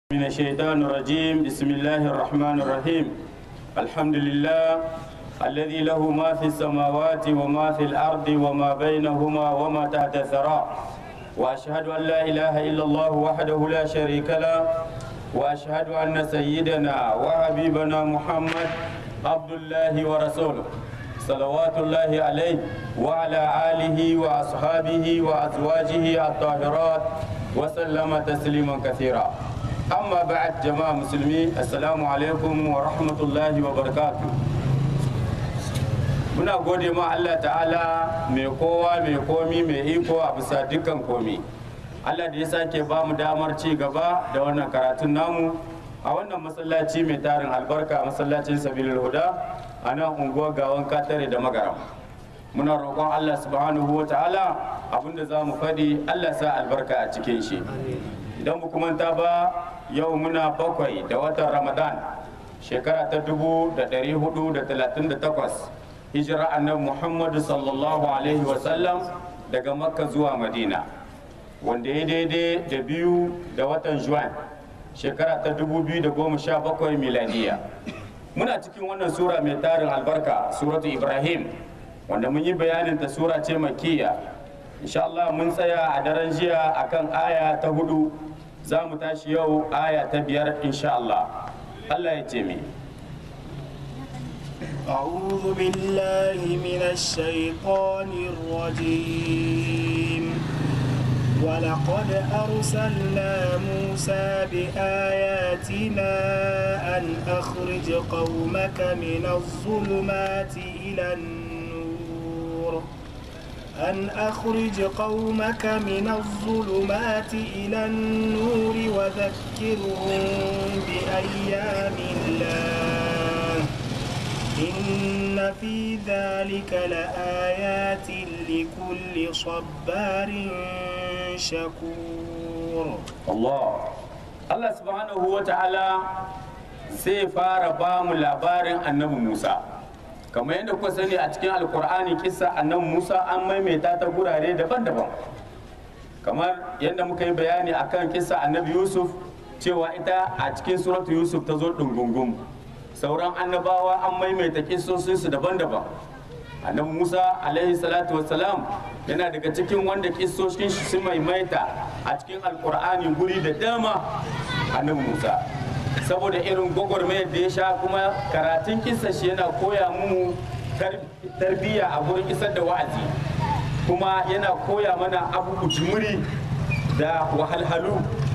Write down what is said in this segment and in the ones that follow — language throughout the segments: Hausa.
من الشيطان الرجيم بسم الله الرحمن الرحيم الحمد لله الذي له ما في السماوات وما في الأرض وما بينهما وما تحت الثرى وأشهد أن لا إله إلا الله وحده لا شريك له وأشهد أن سيدنا وحبيبنا محمد عبد الله ورسوله صلوات الله عليه وعلى آله وأصحابه وأزواجه الطاهرات وسلم تسليما كثيرا amma ba'ad jama'a musulmi assalamu alaikum wa rahmatullahi wa barakatu muna gode ma Allah ta'ala mai kowa mai komi mai iko a bisa dukkan komi Allah da ya sake ba mu damar ci gaba da wannan karatun namu a wannan masallaci mai tarin albarka masallacin sabilul huda a nan unguwar gawan katare da magaram muna roƙon Allah subhanahu wa ta'ala abinda za mu faɗi Allah sa albarka a cikin shi idan mu manta ba yau muna bakwai da watan ramadan shekara ta dubu da ɗari hudu da talatin da takwas hijira annabi muhammadu sallallahu alaihi wasallam daga makka zuwa madina wanda ya daidai da biyu da watan juan shekara ta dubu biyu da goma sha bakwai miladiya muna cikin wannan sura mai tarin albarka suratu ibrahim wanda mun yi bayanin ta sura ce makiya insha Allah mun tsaya a daren jiya akan aya ta hudu za mu tashi yau aya ta biyar insha Allah Allah ya ce mi أعوذ بالله من الشيطان الرجيم ولقد أرسلنا موسى بآياتنا أن أخرج قومك من الظلمات إلى النور أن أخرج قومك من الظلمات إلى النور وذكرهم بأيام الله إن في ذلك لآيات لكل صبار شكور Allah Allah subhanahu wa ta'ala sai fara ba mu labarin annabi Musa kamar yadda kuka sani a cikin alkur'ani kisa annabi Musa an maimaita ta gurare daban-daban kamar yadda muka yi bayani akan kisa annabi Yusuf cewa ita a cikin suratu Yusuf ta zo ɗungungum sauran annabawa an maimaita kisosinsu daban-daban annabi Musa alaihi salatu wassalam yana daga cikin wanda kisoshin shi sun maimaita a cikin alkur'ani guri da dama annabi Musa saboda irin gwagwarmayar da ya sha kuma karatun kisa shi yana koya mu tarbiyya a gurin isar da wa'azi kuma yana koya mana abu jimiri da wahalhalu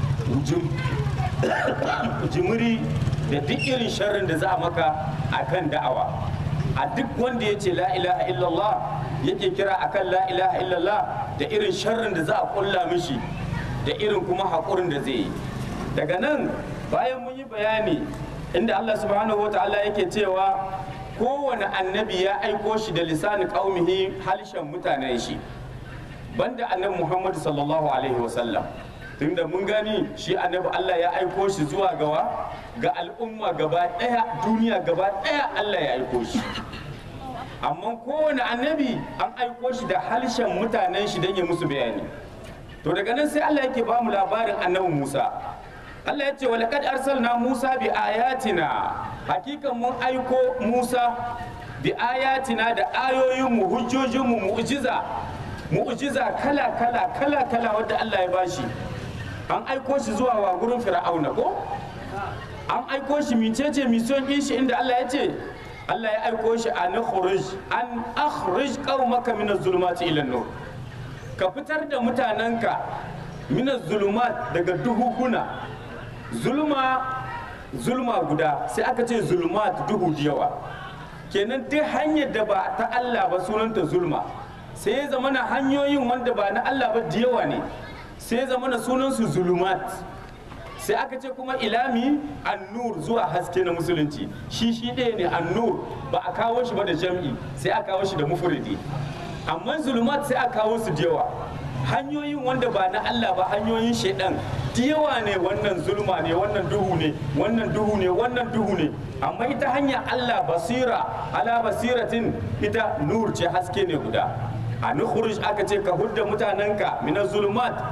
jimiri da duk irin sharrin da za a maka a kan da'awa a duk wanda ya ce la ilaha illallah yake kira akan la ilaha illallah da irin sharrin da za a kulla mishi da irin kuma haƙurin da zai yi daga nan bayan mun yi bayani inda Allah subhanahu wa ta'ala yake cewa kowane annabi ya aiko shi da lisanin qaumihi halshen mutanen shi banda annabi Muhammad sallallahu alaihi wasallam tunda mun gani shi annabi Allah ya aiko shi zuwa gawa ga al'umma gaba daya duniya gaba daya Allah ya aiko shi amma kowane annabi an aiko shi da halshen mutanen shi don ya musu bayani to daga nan sai Allah yake ba mu labarin annabi Musa Allah ya ce wa laqad arsalna Musa bi ayatina hakikan mun aiko Musa bi ayatina da ayoyin mu hujjojin mu mu'jiza mu'jiza kala kala kala kala wanda Allah ya bashi an aiko shi zuwa wa gurin fir'auna ko an aiko shi micece mission din shi inda Allah ya ce Allah ya aiko shi an khuruj an akhrij qaumaka min az-zulumati ila nur ka fitar da mutanenka min az-zulumat daga duhuguna zulma zulma guda sai aka ce zulumat duhu da yawa kenan duk hanyar da ba ta Allah ba sunanta zulma sai ya zama na hanyoyin wanda ba na Allah ba da yawa ne sai ya zama na sunansu zulumat sai aka ce kuma ilami annur zuwa haske na musulunci shi shi ɗaya ne annur ba a kawo shi ba da jam'i sai a kawo shi da mufuridi amma zulumat sai a kawo su da yawa hanyoyin wanda ba na Allah ba hanyoyin shaidan da yawa ne wannan zulma ne wannan duhu ne wannan duhu ne wannan duhu ne amma ita hanya Allah basira ala basiratin ita nur ce haske ne guda a nukhruj aka ce ka hudda mutanenka min zulumat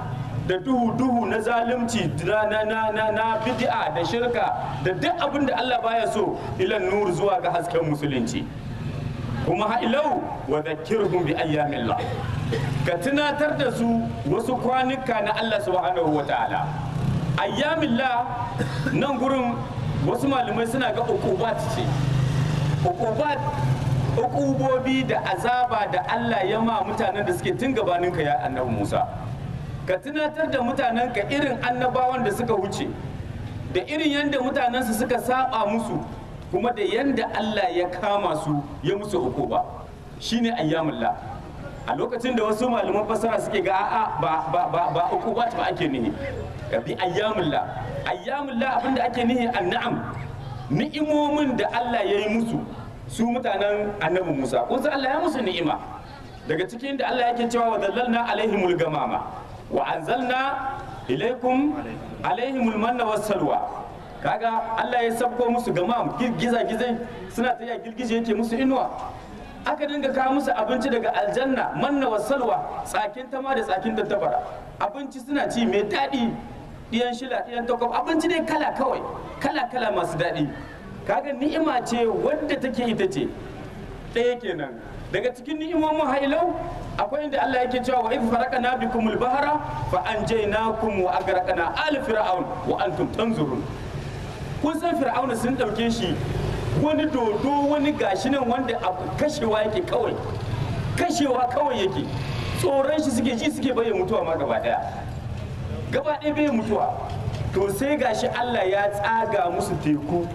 da duhu duhu na zalunci na na na na, na bid'a da shirka da duk abin da Allah baya so ilan nur zuwa ga hasken musulunci kuma ha'ilau wa dhakkirhum bi ayyamillah ka tunatar da su wasu kwanuka na Allah subhanahu wa ta'ala ayyamillah nan gurin wasu malamai suna ga ukubat ce ukubat ukubobi da azaba da Allah ya ma mutanen da suke tun gabaninka ya annabi Musa ka tunatar da mutanenka irin annabawan da suka wuce da irin yadda mutanensu suka saba musu kuma da yadda Allah ya kama su ya musu ukuba shine ayyamullah a lokacin da wasu malaman fasara suke ga a'a ba ba ba ba ukubat ba ake nihi ka bi ayyamullah ayyamullah abinda ake nihi an'am ni'imomin da Allah ya yi musu su mutanen annabi Musa kun san Allah ya musu ni'ima daga cikin da Allah yake cewa wa dallalna alaihimul gamama wa anzalna ilaikum alaihimul manna was salwa kaga Allah ya sabko musu gamam giza gizai suna ta ya girgije yake musu inuwa aka dinga kawo musu abinci daga aljanna manna was salwa tsakin tama da tsakin tattabara abinci suna ci mai daɗi ɗiyan shila ɗiyan takwab abinci ne kala kawai kala kala masu daɗi kaga ni'ima ce wadda take ita ce ɗaya kenan daga cikin ni'imomin hailau akwai inda Allah yake cewa wa idh faraqna bikumul bahra fa anjaynakum wa agraqna al fir'aun wa antum tanzurun kun san fir'aun sun dauke shi wani dodo wani gashi nan wanda abu kashewa yake kawai kashewa kawai yake tsoron shi suke ji suke bayyana mutuwa ma gaba daya gaba ɗaya bai mutuwa to sai gashi Allah ya tsaga musu teku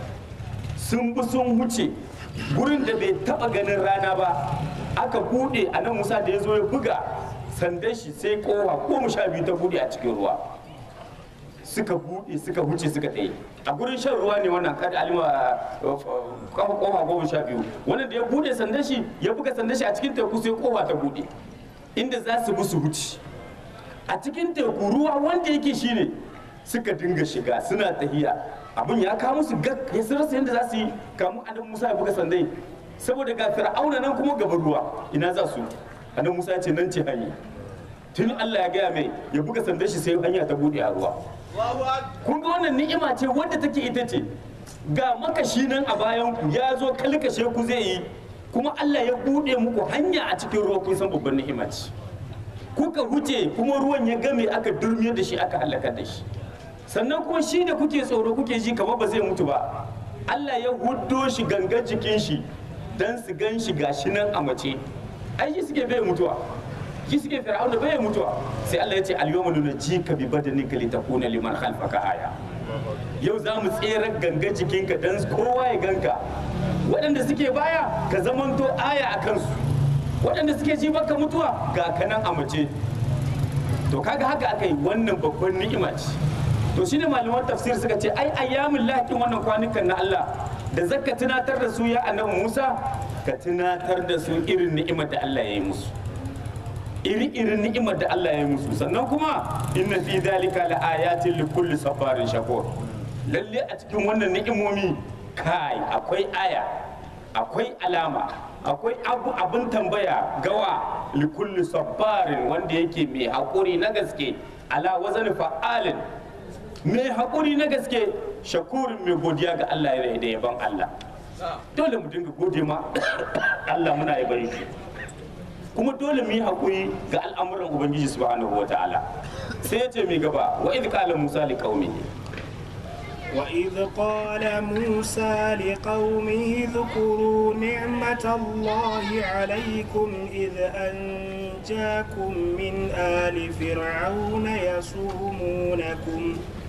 sun bi sun huce gurin da bai taba ganin rana ba aka bude a nan musa da ya zo ya buga sandan shi sai kowa goma sha biyu ta bude a cikin ruwa suka bude suka huce suka tsaye a gurin shan ruwa ne wannan kada alima kafa kofa goma sha biyu wannan da ya bude sandan shi ya buga sandan shi a cikin teku sai kowa ta bude inda za su bi su huce a cikin teku ruwa wanda yake shine suka dinga shiga suna tahiya abin ya kawo musu gag ya sun rasa yadda za su yi kamun annabi musa ya buga sandai saboda ga fir'auna nan kuma gaban ruwa ina za su annabi musa ya ce nan ce hanya tun allah ya gaya mai ya buga sandan shi sai hanya ta bude a ruwa kun ga wannan ni'ima ce wadda take ita ce ga makashi nan a bayan ku ya zo kalkashe ku zai yi kuma allah ya bude muku hanya a cikin ruwa kun san babban ni'ima ce kuka huce kuma ruwan ya game aka durmiyar da shi aka halakar da shi sannan kuma shi da kuke tsoro kuke ji kamar ba zai mutu ba Allah ya huddo shi gangan jikin shi dan su gan shi gashi nan a mace ai shi suke bai mutuwa shi suke fir'auna bai mutuwa sai Allah ya ce al-yawma nunajjika bi badanika litakuna liman khalfaka aya yau za mu tsere gangan jikinka dan kowa ya ganka waɗanda suke baya ka zamanto aya a kansu waɗanda suke ji baka mutuwa ga kanan a mace to kaga haka aka yi wannan babban ni'ima ce to shine malaman tafsir suka ce ai ayyamin lakin wannan kwanukan na Allah da zaka tunatar da su ya annabi Musa ka tunatar da su irin ni'imar da Allah ya yi musu iri irin ni'imar da Allah ya yi musu sannan kuma inna fi dalika la ayatin li kulli safarin shakur lalle a cikin wannan ni'imomi kai akwai aya akwai alama akwai abu abin tambaya gawa li kulli safarin wanda yake mai hakuri na gaske ala wazan fa'alin mai haƙuri na gaske shakurin mai godiya ga Allah ya da yaban Allah dole mu dinga gode ma Allah muna yaban shi kuma dole mu yi haƙuri ga al'amuran ubangiji subhanahu wa ta'ala sai ya ce mai gaba wa idh qala musa li qaumihi وإذ قال موسى لقومه اذكروا نعمة الله عليكم إذ أنجاكم من آل فرعون يسومونكم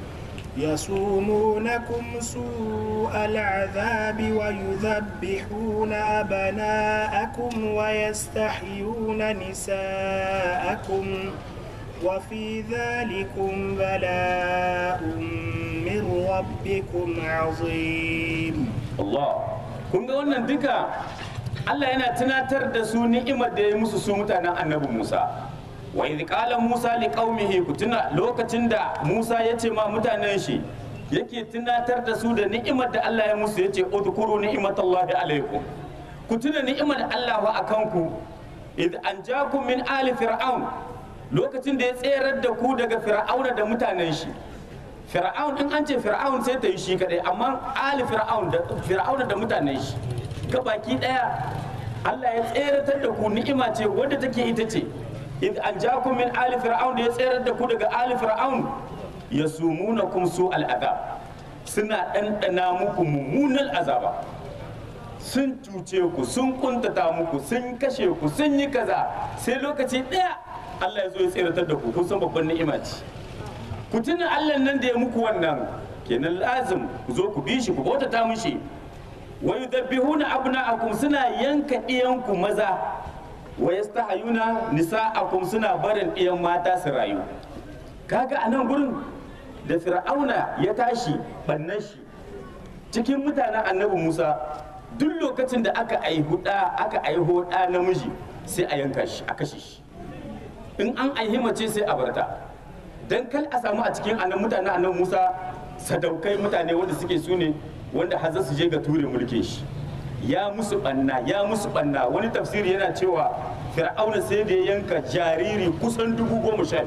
يصومونكم سوء العذاب ويذبحون أبناءكم ويستحيون نساءكم وفي ذلكم بلاء من ربكم عظيم Allah kun ga wannan duka Allah yana tunatar da su ni'imar da ya musu su mutanen annabi Musa wa idh qala Musa li qaumihi ku tuna lokacin da Musa ya ce ma mutanen shi yake tunatar da su da ni'imar da Allah ya musu yace udkuru ni'matallahi alaikum ku tuna ni'imar Allah wa akan ku idh anjakum min ali fir'aun lokacin da ya tserar da ku daga fir'auna da mutanen shi fir'aun in an ce fir'aun sai ta yi shi kadai amma ali fir'aun da fir'auna da mutanen shi ga baki daya Allah ya tseratar da ku ni'ima ce wadda take ita ce in an jakum min ali fir'aun da ya tserar da ku daga ali fir'aun yasumunakum su al'adab suna ɗanɗana muku mummunan azaba sun cuce ku sun kuntata muku sun kashe ku sun yi kaza sai lokaci ɗaya Allah ya zo ya tseratar da ku kun san babban ni'ima ce ku tuna Allah nan da ya muku wannan kenan lazim ku zo ku bi shi ku bautata mishi wa yudabbihuna abna'akum suna yanka ɗiyanku maza wa yastahayuna nisa'akum suna barin ɗiyan mata su rayu kaga a nan gurin da fir'auna ya tashi bannan shi cikin mutanen annabi musa duk lokacin da aka aihu ɗa aka aiho ɗa namiji sai a yanka shi a kashe shi in an aihi mace sai a barta dan kal a samu a cikin annan mutanen annabi musa sadaukai mutane wanda suke su ne wanda har za su je ga ture mulkin shi ya musu banna ya musu banna wani tafsiri yana cewa fir'auna sai da ya yanka jariri kusan dubu goma sha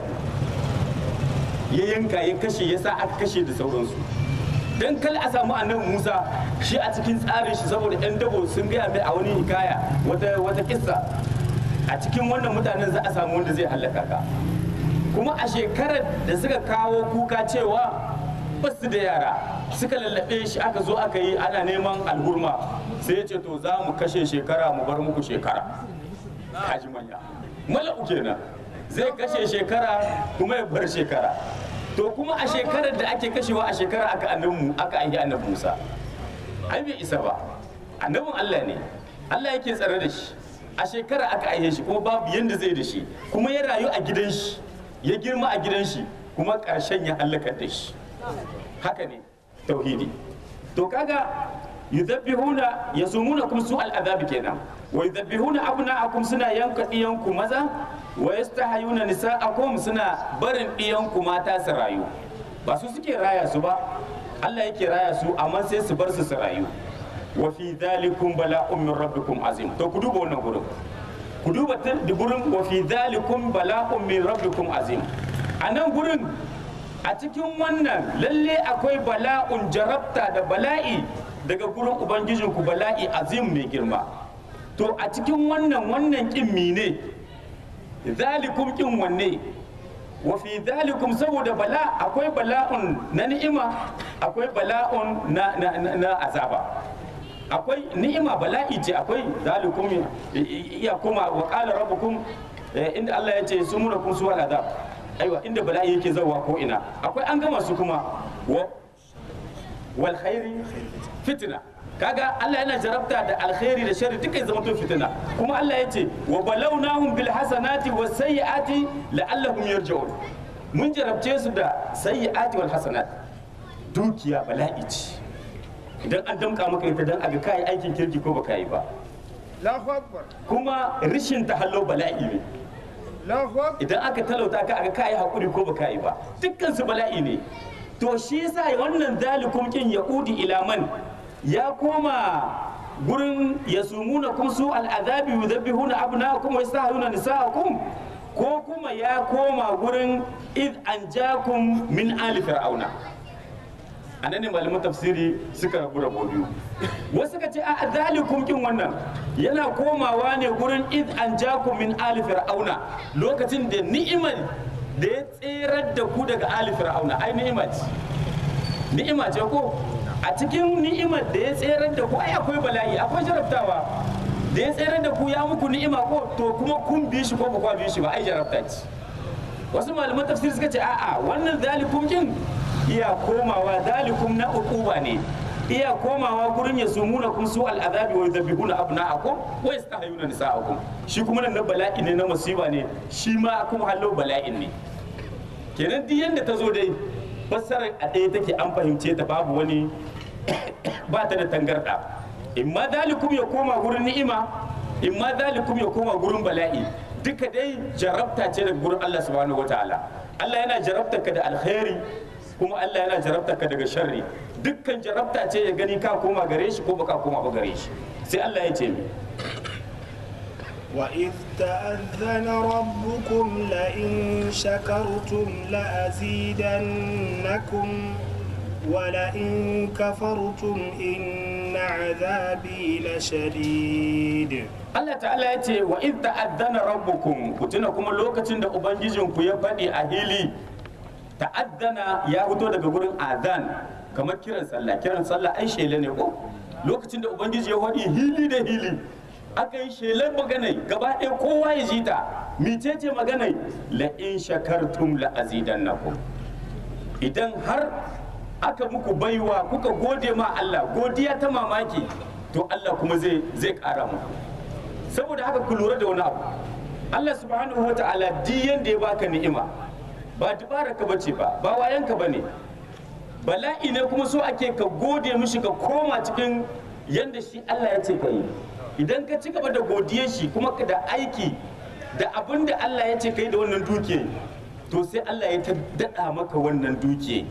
biyu ya yanka ya kashe ya sa aka kashe da sauransu dan kal a samu annabi musa shi a cikin tsarin shi saboda yan dabo sun gaya mai a wani hikaya wata wata kissa a cikin wannan mutanen za a samu wanda zai hallaka ka kuma a shekarar da suka kawo kuka cewa basu da yara suka lallabe shi aka zo aka yi ana neman alhurma sai ya ce to za mu kashe shekara mu bar muku shekara kaji manya mala'u kenan zai kashe shekara kuma ya bar shekara to kuma a shekarar da ake kashewa a shekara aka annabi aka aihi annabi Musa ai bai isa ba annabin Allah ne Allah yake tsare da shi a shekara aka aihe shi kuma babu yanda zai da shi kuma ya rayu a gidan shi ya girma a gidan shi kuma ƙarshen ya halaka da shi haka ne tauhidi to kaga yudabbihuna yasumunakum su al'adabi kenan wa yudabbihuna abna'akum suna yanka diyanku maza wa yastahayuna nisa'akum suna barin diyanku mata su rayu ba su suke raya su ba Allah yake raya su amma sai su bar su su rayu wa fi dhalikum bala'un min rabbikum azim to ku duba wannan gurin ku duba da gurin wa fi dhalikum bala'un min rabbikum azim a nan gurin a cikin wannan lalle akwai bala'un jarabta da bala'i daga gurin ubangijinku bala'i azim mai girma to a cikin wannan wannan kin mine zalikum kin wanne wa fi zalikum saboda bala akwai bala'un na ni'ima akwai bala'un na, na, na, na azaba akwai ni'ima bala'i ce akwai zalikum iya kuma wa qala rabbukum inda Allah ya ce sumunakum suwal azab aiwa inda bala'i yake zawa ko ina akwai an gama su kuma wa wal khairi fitna kaga Allah yana jarabta da alkhairi da sharri duka ya zama to fitina kuma Allah ya ce wa balawnahum bil hasanati was sayyiati la'allahum yarji'un mun jarabce su da sayyiati wal hasanat dukiya bala'i ce idan an damka maka ita dan aga kai aikin kirki ko baka yi ba Allahu Akbar. kuma rishin tahallo bala'i ne Allahu Akbar. idan aka talauta ka aga kai hakuri ko baka yi ba dukkan su bala'i ne to shi yasa wannan zalikum kin yaqudi ila man ya koma gurin yasumuna kum su al'adabi yudabbihuna abnaakum wa yastahuna nisaakum ko kuma ya koma gurin id anjakum min ali fir'auna anan ne malaman tafsiri suka rabu rabo biyu wasu ka ce a zalikum kin wannan yana komawa ne gurin id anjakum min ali fir'auna lokacin da ni'imar da ya tserar da ku daga ali fir'auna ai ni'ima ce ni'ima ce ko a cikin ni'imar da ya tserar da ku ai akwai bala'i akwai jarabtawa da ya tserar da ku ya muku ni'ima ko to kuma kun bi shi ko ba kwa bi shi ba ai jarabta ce wasu malaman tafsir suka ce a'a wannan zalikum kin iya komawa zalikum na uquba ne iya komawa gurin ya sumuna kun su al'azabi wa yudhabbihuna abna'akum wa yastahayuna nisa'akum shi kuma nan na bala'i ne na musiba ne shi ma kuma hallo bala'in ne kenan duk yanda ta zo dai fassarar a ɗaya take an fahimce ta babu wani ba ta da tangarɗa imma zalikum ya koma gurin ni'ima imma zalikum ya koma gurin bala'i duka dai jarabta ce daga gurin Allah subhanahu wataala Allah yana jarabta ka da alkhairi kuma Allah yana jarabta ka daga sharri dukkan jarabta ce ya gani ka koma gare shi ko baka koma ba gare shi sai Allah ya ce mi وإذ تأذن ربكم لئن شكرتم لأزيدنكم ولئن كفرتم إن عذابي لشديد Allah ta'ala ya ce wa idh ta'addana rabbukum ku tuna kuma lokacin da ubangijinku ya faɗi a hili ta'addana ya fito daga gurin adhan kamar kiran sallah kiran sallah ai shele ne ko lokacin da ubangiji ya faɗi hili da hili aka yi shelar maganai gaba ɗaya kowa ya ji ta micece maganai la in shakartum la azidannakum idan har aka muku baiwa kuka gode ma Allah godiya ta mamaki to Allah kuma zai zai ƙara muku saboda haka ku lura da wani abu Allah subhanahu wa ta'ala di yanda ya baka ni'ima ba dubara ka bace ba ba wayanka bane bala'i ne kuma so ake ka gode mishi ka koma cikin yanda shi Allah ya ce ka yi idan ka ci gaba da godiyar shi kuma ka da aiki da abin da Allah ya ce ka yi da wannan dukiya to sai Allah ya ta daɗa maka wannan dukiya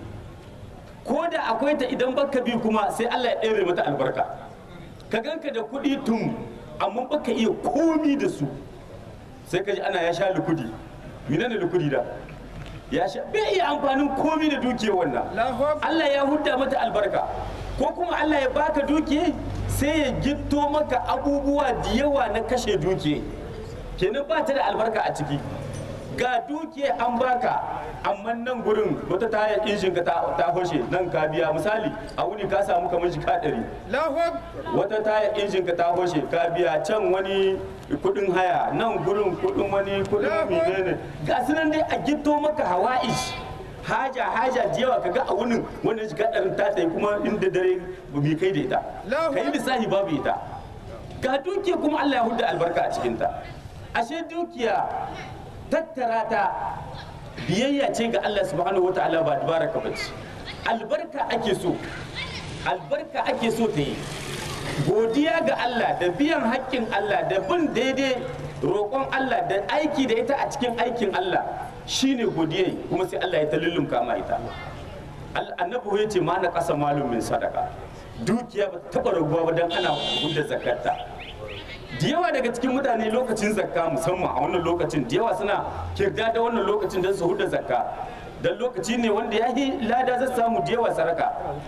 ko da akwai ta idan baka bi kuma sai Allah ya ɗere mata albarka ka ganka da kuɗi tun amma baka iya komi da su sai ka ji ana ya sha lukudi mina ne lukudi da ya sha bai iya amfanin komi da dukiyar wannan Allahu Akbar. Allah ya hudda mata albarka ko kuma Allah ya baka dukiya sai ya gitto maka abubuwa da yawa na kashe dukiya kenan ba ta da albarka a ciki ga dukiya an baka amma nan gurin wata tayar injin ka ta ta hoshe nan ka biya misali a wuni ka samu kamar jika ɗari Allahu Akbar. wata taya injin ka ta hoshe ka biya can wani kudin haya nan gurin kudin wani kudin menene ga su nan dai a gito maka hawa'ish haja haja da yawa kaga a wunin wannan shi kadarin ta tsaye kuma inda dare ba bi kai da ita Allahu kai lissafi babu ita ga dukiya kuma Allah ya hudda albarka a cikin ta ashe dukiya tattara ta biyayya ce ga Allah subhanahu wataala ba baraka bace albarka ake so albarka ake so ta yi godiya ga Allah da biyan haƙƙin Allah da bin daidai roƙon Allah da aiki da ita a cikin aikin Allah shine godiya kuma sai Allah ya ta lullumka ma ita Al- annabi ya ce ma na ƙasa malumin sadaka dukiya ba ta taɓa raguwa ba don ana hudda zakarta da yawa daga cikin mutane lokacin zakka musamman a wannan lokacin da yawa suna kirda da wannan lokacin don su hudda zakka don lokaci ne wanda ya yi lada zai samu da yawa saraka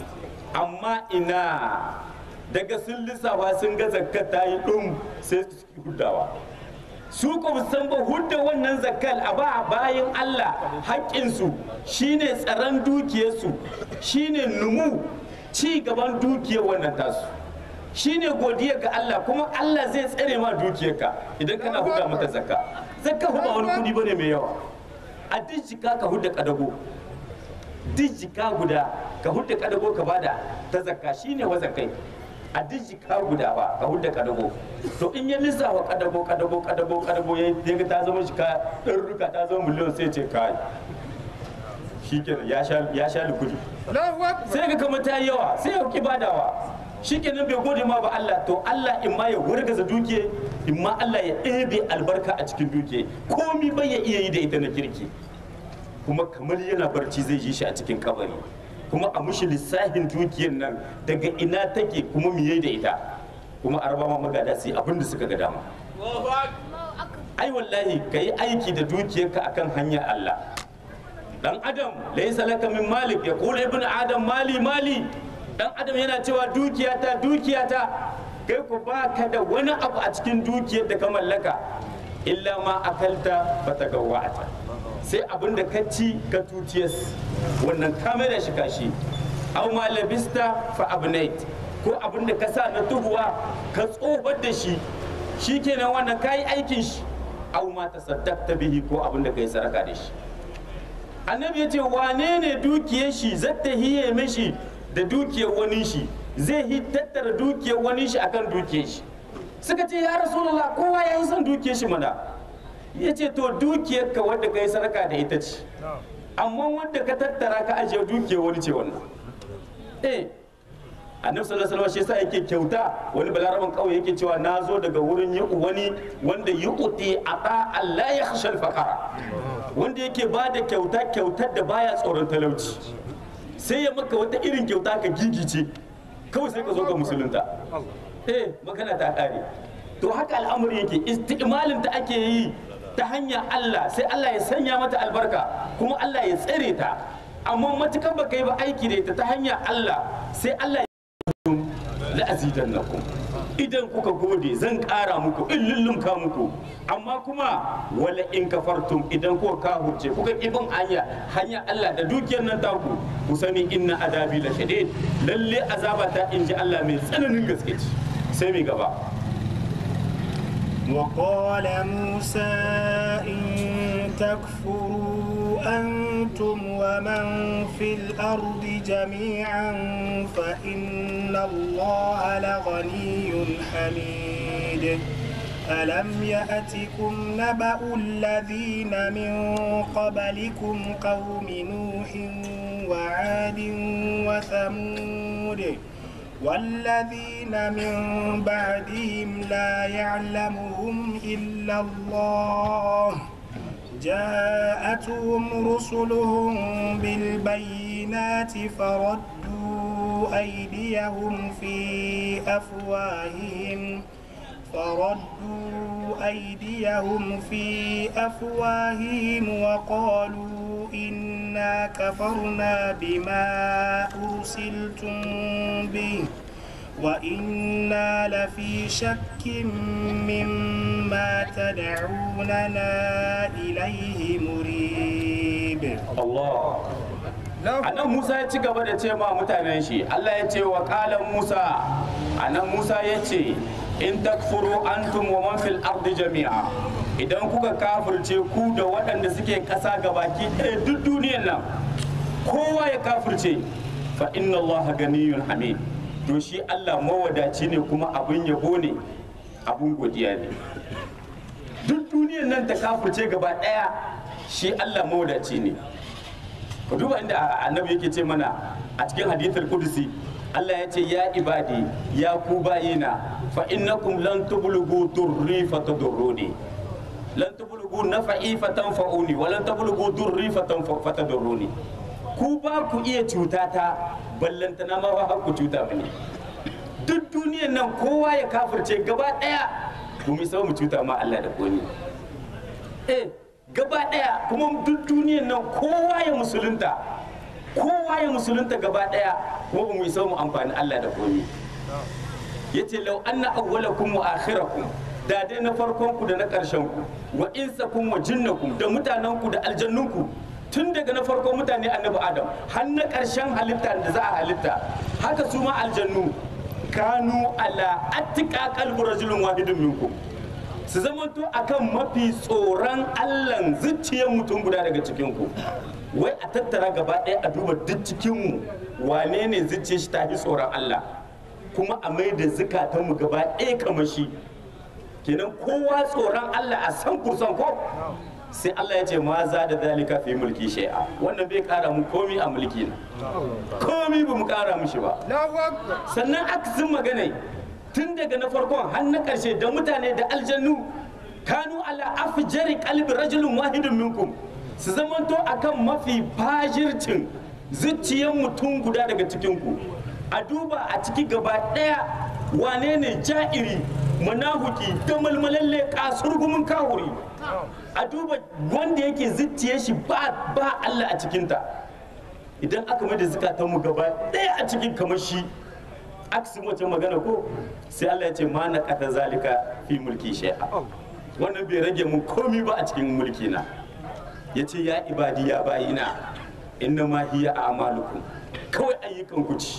amma ina daga sun lissafa sun ga zakka ta yi ɗum sai su huddawa su ko san ba hudda wannan zakkal a ba bayan Allah haƙƙinsu shine tsaron dukiyarsu shine numu ci gaban dukiyar wannan tasu shine godiya ga Allah kuma Allah zai tsare ma dukiyarka idan kana hudda mata zakka zakka ba wani kudi bane mai yawa a duk jika ka hudda kadago duk jika guda ka hudda kadago ka bada ta zakka shine wa zakkai a duk jika guda ba ka hudda kadago to in ya lissafa kadago kadago kadago kadago ya ga ta zama jika ɗarruka ta zama miliyon sai ce kai shikenan ya sha ya sha likudi Allahu Akbar. sai ga kamar ta yi yawa sai ya ki badawa shikenan bai gode ma ba Allah to Allah in ma ya wargaza dukiya in ma Allah ya ɗebe albarka a cikin dukiya komi bai ya iya yi da ita na kirki kuma kamar yana barci zai yi shi a cikin kabari kuma a mushi lissafin dukiyar nan daga ina take kuma miye da ita kuma a raba ma magada su yi abin da suka ga dama ai wallahi ka yi aiki da dukiyarka akan hanyar Allah dan adam laysa laka min malik ya kula ibn adam mali mali dan adam yana cewa dukiyata dukiyata kai ku baka da wani abu a cikin dukiyar da ka mallaka illa ma akalta fatagawata sai abin da ka ci ka tutiyas wannan ka mai da shi kashi aw ma labista fa abnait ko abin da ka sa na tuhuwa ka tsohar da shi shikenan wannan kayi aikin shi aw ma tasaddaqta bihi ko abin da kai saraka da shi annabi ya ce wane ne dukiyar shi zata hiye mishi da dukiyar wani shi zai yi tattara dukiyar wani shi akan dukiyar shi suka ce ya rasulullah kowa ya yi son dukiyar shi mana ya ce to dukiyar ka wadda ka yi sadaka da ita ce amma wadda ka tattara ka ajiye dukiyar wani ce wannan eh annabi sallallahu alaihi wasallam shi yasa yake kyauta wani balaraban kauye yake cewa na zo daga wurin yi wani wanda yu'ti ata Allah ya khashal fakara wanda yake ba da kyauta kyautar da baya tsoron talauci sai ya maka wata irin kyauta ka gigice kawai sai ka zo ka musulunta eh magana ta kare to haka al'amari yake isti'malin da ake yi ta hanyar Allah sai Allah ya sanya mata albarka kuma Allah ya tsare ta amma matukan baka yi ba aiki da ita ta hanyar Allah sai Allah ya la'azidannakum idan kuka gode zan ƙara muku in lullumka muku amma kuma wala in kafartum idan kuka kahurce kuka ibin hanya hanya Allah da dukiyar nan taku ku sani inna adabi la shadid lalle azaba ta inji Allah mai tsananin gaske ce sai mai gaba وقال موسى إن تكفروا أنتم ومن في الأرض جميعا فإن الله لغني حميد ألم يأتكم نبأ الذين من قبلكم قوم نوح وعاد وثمود والذين من بعدهم لا يعلمهم إلا الله جاءتهم رسلهم بالبينات فردوا أيديهم في أفواههم فردوا أيديهم في أفواههم وقالوا إنا كفرنا بما أرسلتم به وإنا لفي شك مما تدعوننا إليه مريب Allah anan Musa ya ci gaba da ce ma mutanen shi Allah ya ce wa kalan Musa anan Musa ya ce in takfuru antum wa man fil ardi jami'a idan kuka kafirce ku da waɗanda suke ƙasa gabaki ɗaya duk duniyar nan kowa ya kafirce fa inna Allah ganiyun hamid to shi Allah mawadaci ne kuma abin yabo ne abin godiya ne duk duniyar nan ta kafirce gaba ɗaya shi Allah mawadaci ne ku duba inda annabi yake ce mana a cikin hadithul kudusi Allah ya ce ya ibadi ya ku bayina fa innakum lan tublughu durri fatadurruni lan tublughu nafa'i fatanfa'uni wa lan tublughu durri fatadurruni ku ba ku iya cuta ta ballantana ma ba ku cuta mini duk duniyan nan kowa ya kafirce gaba daya ku mi mu cuta ma Allah da koni eh gaba daya kuma duk duniyan nan kowa ya musulunta kowa ya musulunta gaba daya kuma ba mu isa mu amfani Allah da komi yace law anna awwalakum wa akhirakum da dai na farkon ku da na karshen ku wa insakum wa jinnakum da mutanen ku da aljannun ku tun daga na farkon mutane annabi adam har na karshen halitta da za a halitta haka su ma aljannu kanu ala attika qalbu rajulun wahidin minkum su zamanto akan mafi tsoron allan zuciyar mutum guda daga cikinku wai a tattara gaba ɗaya a duba duk cikinmu wane ne zuciyar shi ta fi tsoron allah kuma a mai da zukatanmu gaba ɗaya kamar shi kenan kowa tsoron allah a san kursan ko sai allah ya ce ma za da zalika fi mulki shai'a wannan bai kara mu komi a mulki na komi ba mu kara mushi ba Allahu Akbar. sannan akasin magana tun daga na farkon har na ƙarshe da mutane da aljannu kanu ala afjari qalbi rajulun wahidun minkum su zamanto akan mafi fajircin zuciyar mutum guda daga cikinku a duba a ciki gaba ɗaya wane ne ja'iri manahuki da malmalalle kasurgumin kahuri a duba wanda yake zuciyar shi ba ba Allah a cikinta idan aka mai da zukatanmu gaba ɗaya a cikin kamar shi aksin wacce magana ko sai Allah ya ce ma na kata zalika fi mulki shay'a wannan bai rage mun komi ba a cikin mulki na yace ya ibadi ya bayina inna ma hiya a'malukum kawai ayyukan ku ci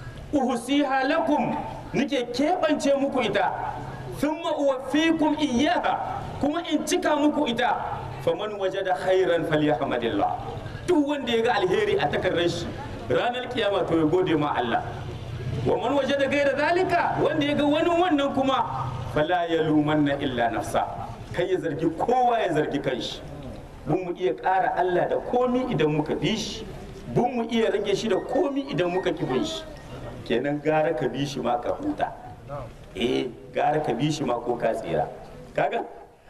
uhsiha lakum nike kebance muku ita thumma uwaffikum iyyaha kuma in cika muku ita faman wajada khairan falyahmadillah duk wanda ya ga alheri a takardar shi ranar kiyama to ya gode ma Allah wa man waje da gaira zalika wanda ya ga wani wannan kuma fala ya lumanna illa nafsa kai ya zargi kowa ya zargi kanshi bun mu iya ƙara Allah da komi idan muka bi shi bun mu iya rage shi da komi idan muka kibin shi kenan gara ka bi shi ma ka huta eh gara ka bi shi ma ko ka tsira kaga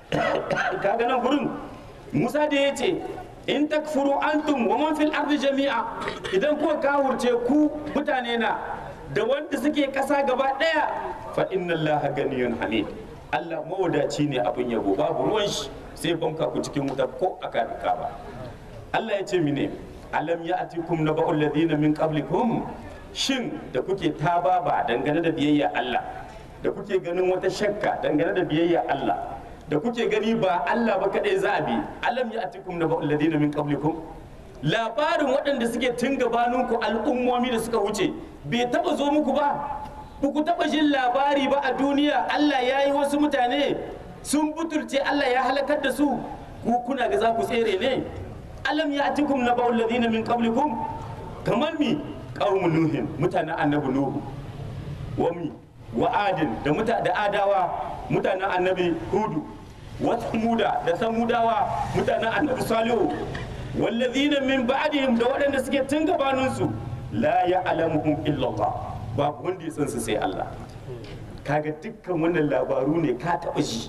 kaga nan gurin Musa da ya ce in takfuru antum wa man fil ardi jami'a idan kuka kawurce ku mutane na da wanda suke ƙasa gaba ɗaya fa inna allaha ganiyun hamid Allah mawadaci ne abin yabo babu ruwan shi sai banka ku cikin wuta ko aka duka ba Allah ya ce mine alam ya atikum na ba'ul ladina min qablikum shin da kuke taba ba dangane da biyayya Allah da kuke ganin wata shakka dangane da biyayya Allah da kuke gani ba Allah ba kadai za a bi alam ya atikum na ba'ul ladina min qablikum labarin waɗanda suke tun gabaninku al'ummomi da suka wuce bai taba zo muku ba ba ku taba jin labari ba a duniya Allah ya yi wasu mutane sun butulce Allah ya halakar da su ku kuna ga za ku tsere ne alam ya atikum na ba'ul ladina min qablikum kamar mi qaumun nuhin mutanen annabi nuhu wa mi wa adin da muta da adawa mutanen annabi hudu wa samuda da samudawa mutanen annabi salihu wallazina min ba'dihim da waɗanda suke tun gabaninsu la ya'lamuhum illa Allah babu wanda ya san su sai Allah kaga dukkan wannan labaru ne ka taɓa ji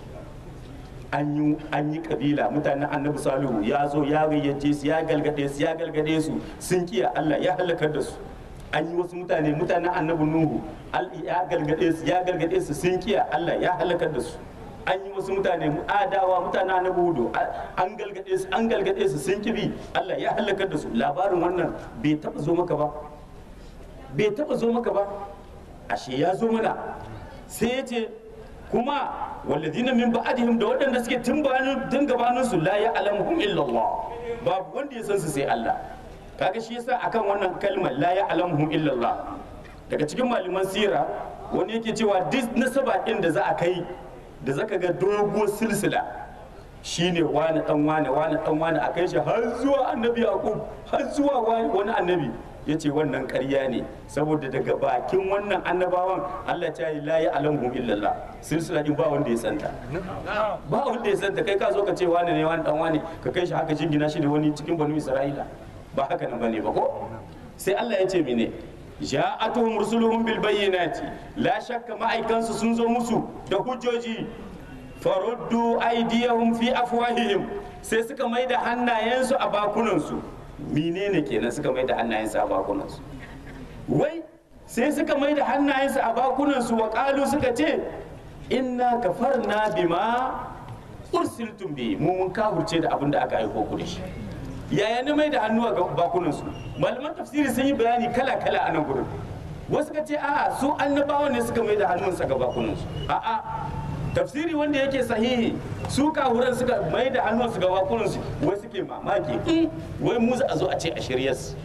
an yi an yi kabila mutanen annabi salihu ya zo ya gayyace su ya galgade su ya galgade su sun kiya Allah ya halakar da su an yi wasu mutane mutanen annabi nuhu al- ya galgade su ya galgade su sun kiya Allah ya halakar da su an yi wasu mutane adawa mutanen annabi hudu a- an galgade su an galgade su sun kibi Allah ya halakar da su labarin wannan bai taba zo maka ba bai taba zo maka ba ashe ya zo mana sai ya ce kuma walladina min ba'dihim da waɗanda suke tun bayanin tun gabanin su la ya'lamuhum illa Allah babu wanda ya san su sai Allah kaga shi yasa akan wannan kalmar la ya'lamuhum illa Allah daga cikin malaman sira wani yake cewa duk nasaba din da za a kai da zaka ga doguwar silsila shine wani dan wani wani dan wani a kai shi har zuwa annabi yaqub har zuwa wani wani annabi ya ce wannan ƙarya ne saboda daga bakin wannan annabawan Allah ta yi la ya'lamuhum illallah silsila din ba wanda ya santa ba wanda ya santa kai ka zo ka ce wani ne wani dan wani ka kai shi haka jingina shi da wani cikin banu isra'ila ba haka nan bane ba ko sai Allah ya ce mene ja'atuhum rusuluhum bil bayyinati la shakka ma'aikansu sun zo musu da hujjoji faruddu aydiyahum fi afwahihim sai suka mai da hannayensu a bakunansu menene kenan suka mai da hannayensu a bakunansu wai sai suka mai da hannayensu a bakunansu wa qalu suka ce inna kafarna bima ursiltum bi mu mun kafurce da abin da aka aiko ku da shi yaya ne mai da hannu a bakunansu malaman tafsiri sun yi bayani kala kala a nan gurin wasu ka ce a'a su annabawa ne suka mai da hannunsa ga bakunansu a'a tafsiri wanda yake sahihi su kahuran suka mai da hannunsu ga bakunansu wai suke mamaki "Mm, wai mu za a zo a ce a shiryas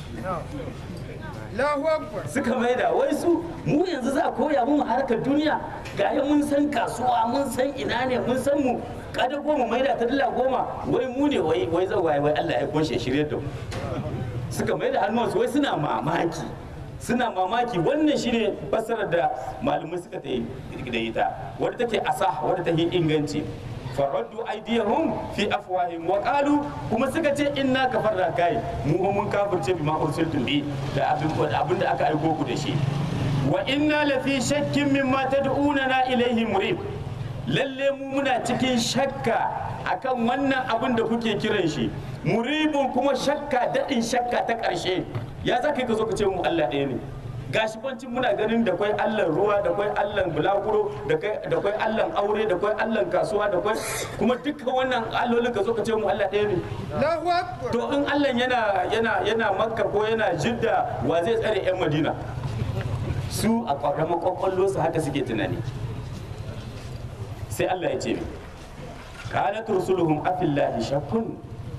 Allahu Akbar. suka mai da wai su mu yanzu za a koya mu harkar duniya ga yi mun san kasuwa mun san ina ne mun san mu kada goma mai da ta dala goma wai mu ne wai wai zai waye wai Allah ya kunshe shirye da mu suka mai da hannuwansu wai suna mamaki suna mamaki wannan shine fassarar da malamai suka ta yi da ita wadda take asah wadda take inganci faraddu aydiyahum fi afwahihim wa qalu kuma suka ce inna kafarna kai mu fa mun kafirce bima ursiltum bi da abin abin da aka aiko ku da shi wa inna la fi shakkin mimma tad'unana ilayhi murib lalle mu muna cikin shakka akan wannan abin da kuke kiran shi muribun kuma shakka daɗin shakka ta ƙarshe ya za ka yi ka zo ka ce mu Allah ɗaya ne gashi bancin muna ganin da kwai Allah ruwa da kwai Allah bulaguro da kai- da kwai Allah aure da kwai Allah kasuwa da kwai kuma dukkan wannan allolin ka zo ka ce mu Allah ɗaya ne Allahu Akbar. to in Allah yana yana yana makka ko yana jidda wa zai tsare yan madina su a ƙwaƙwalwa ƙwaƙwallo su haka suke tunani sai Allah ya ce kanat rusuluhum afillahi shakkun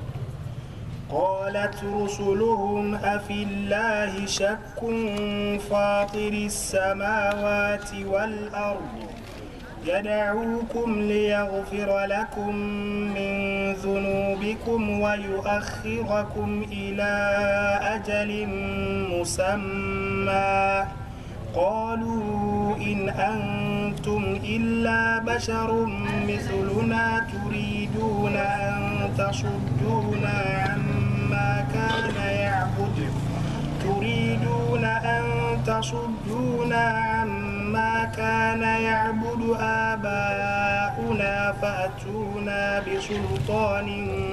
قالت رسلهم أفي الله شك فاطر السماوات والأرض يدعوكم ليغفر لكم من ذنوبكم ويؤخركم إلى أجل مسمى قالوا إن أنتم إلا بشر مثلنا تريدون أن تصدونا عما كان يعبد تريدون أن تصدونا عما كان يعبد آباؤنا فأتونا بسلطان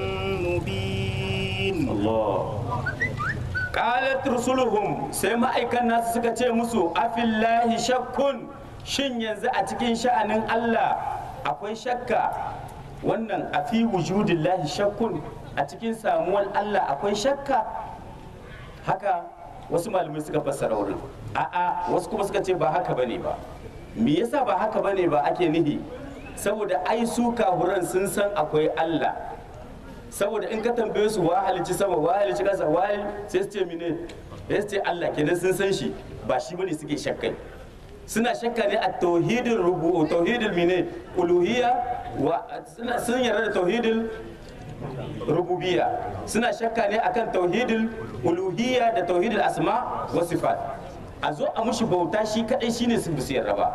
مبين Allah qalat rusuluhum sai ma'aikan nasu suka ce musu afillahi shakkun shin yanzu a cikin sha'anin Allah akwai shakka wannan a fi wujudillahi shakkun a cikin samuwar Allah akwai shakka haka wasu malamai suka fassara wurin a'a wasu kuma suka ce ba haka bane ba me yasa ba haka bane ba ake nihi saboda ai su kahuran sun san akwai Allah saboda in ka tambaye su wa halici sama wa halici kasa wa sai su ce mine sai su ce Allah kenan sun san shi ba shi bane suke shakkai suna shakka ne a tauhidin rubu tauhidin mine uluhiyya wa suna sun yarda da tauhidin rububiyya suna shakka ne akan tauhidin uluhiyya da tauhidin asma wa sifat a zo a mushi bauta shi kadai shine su bisu yarda ba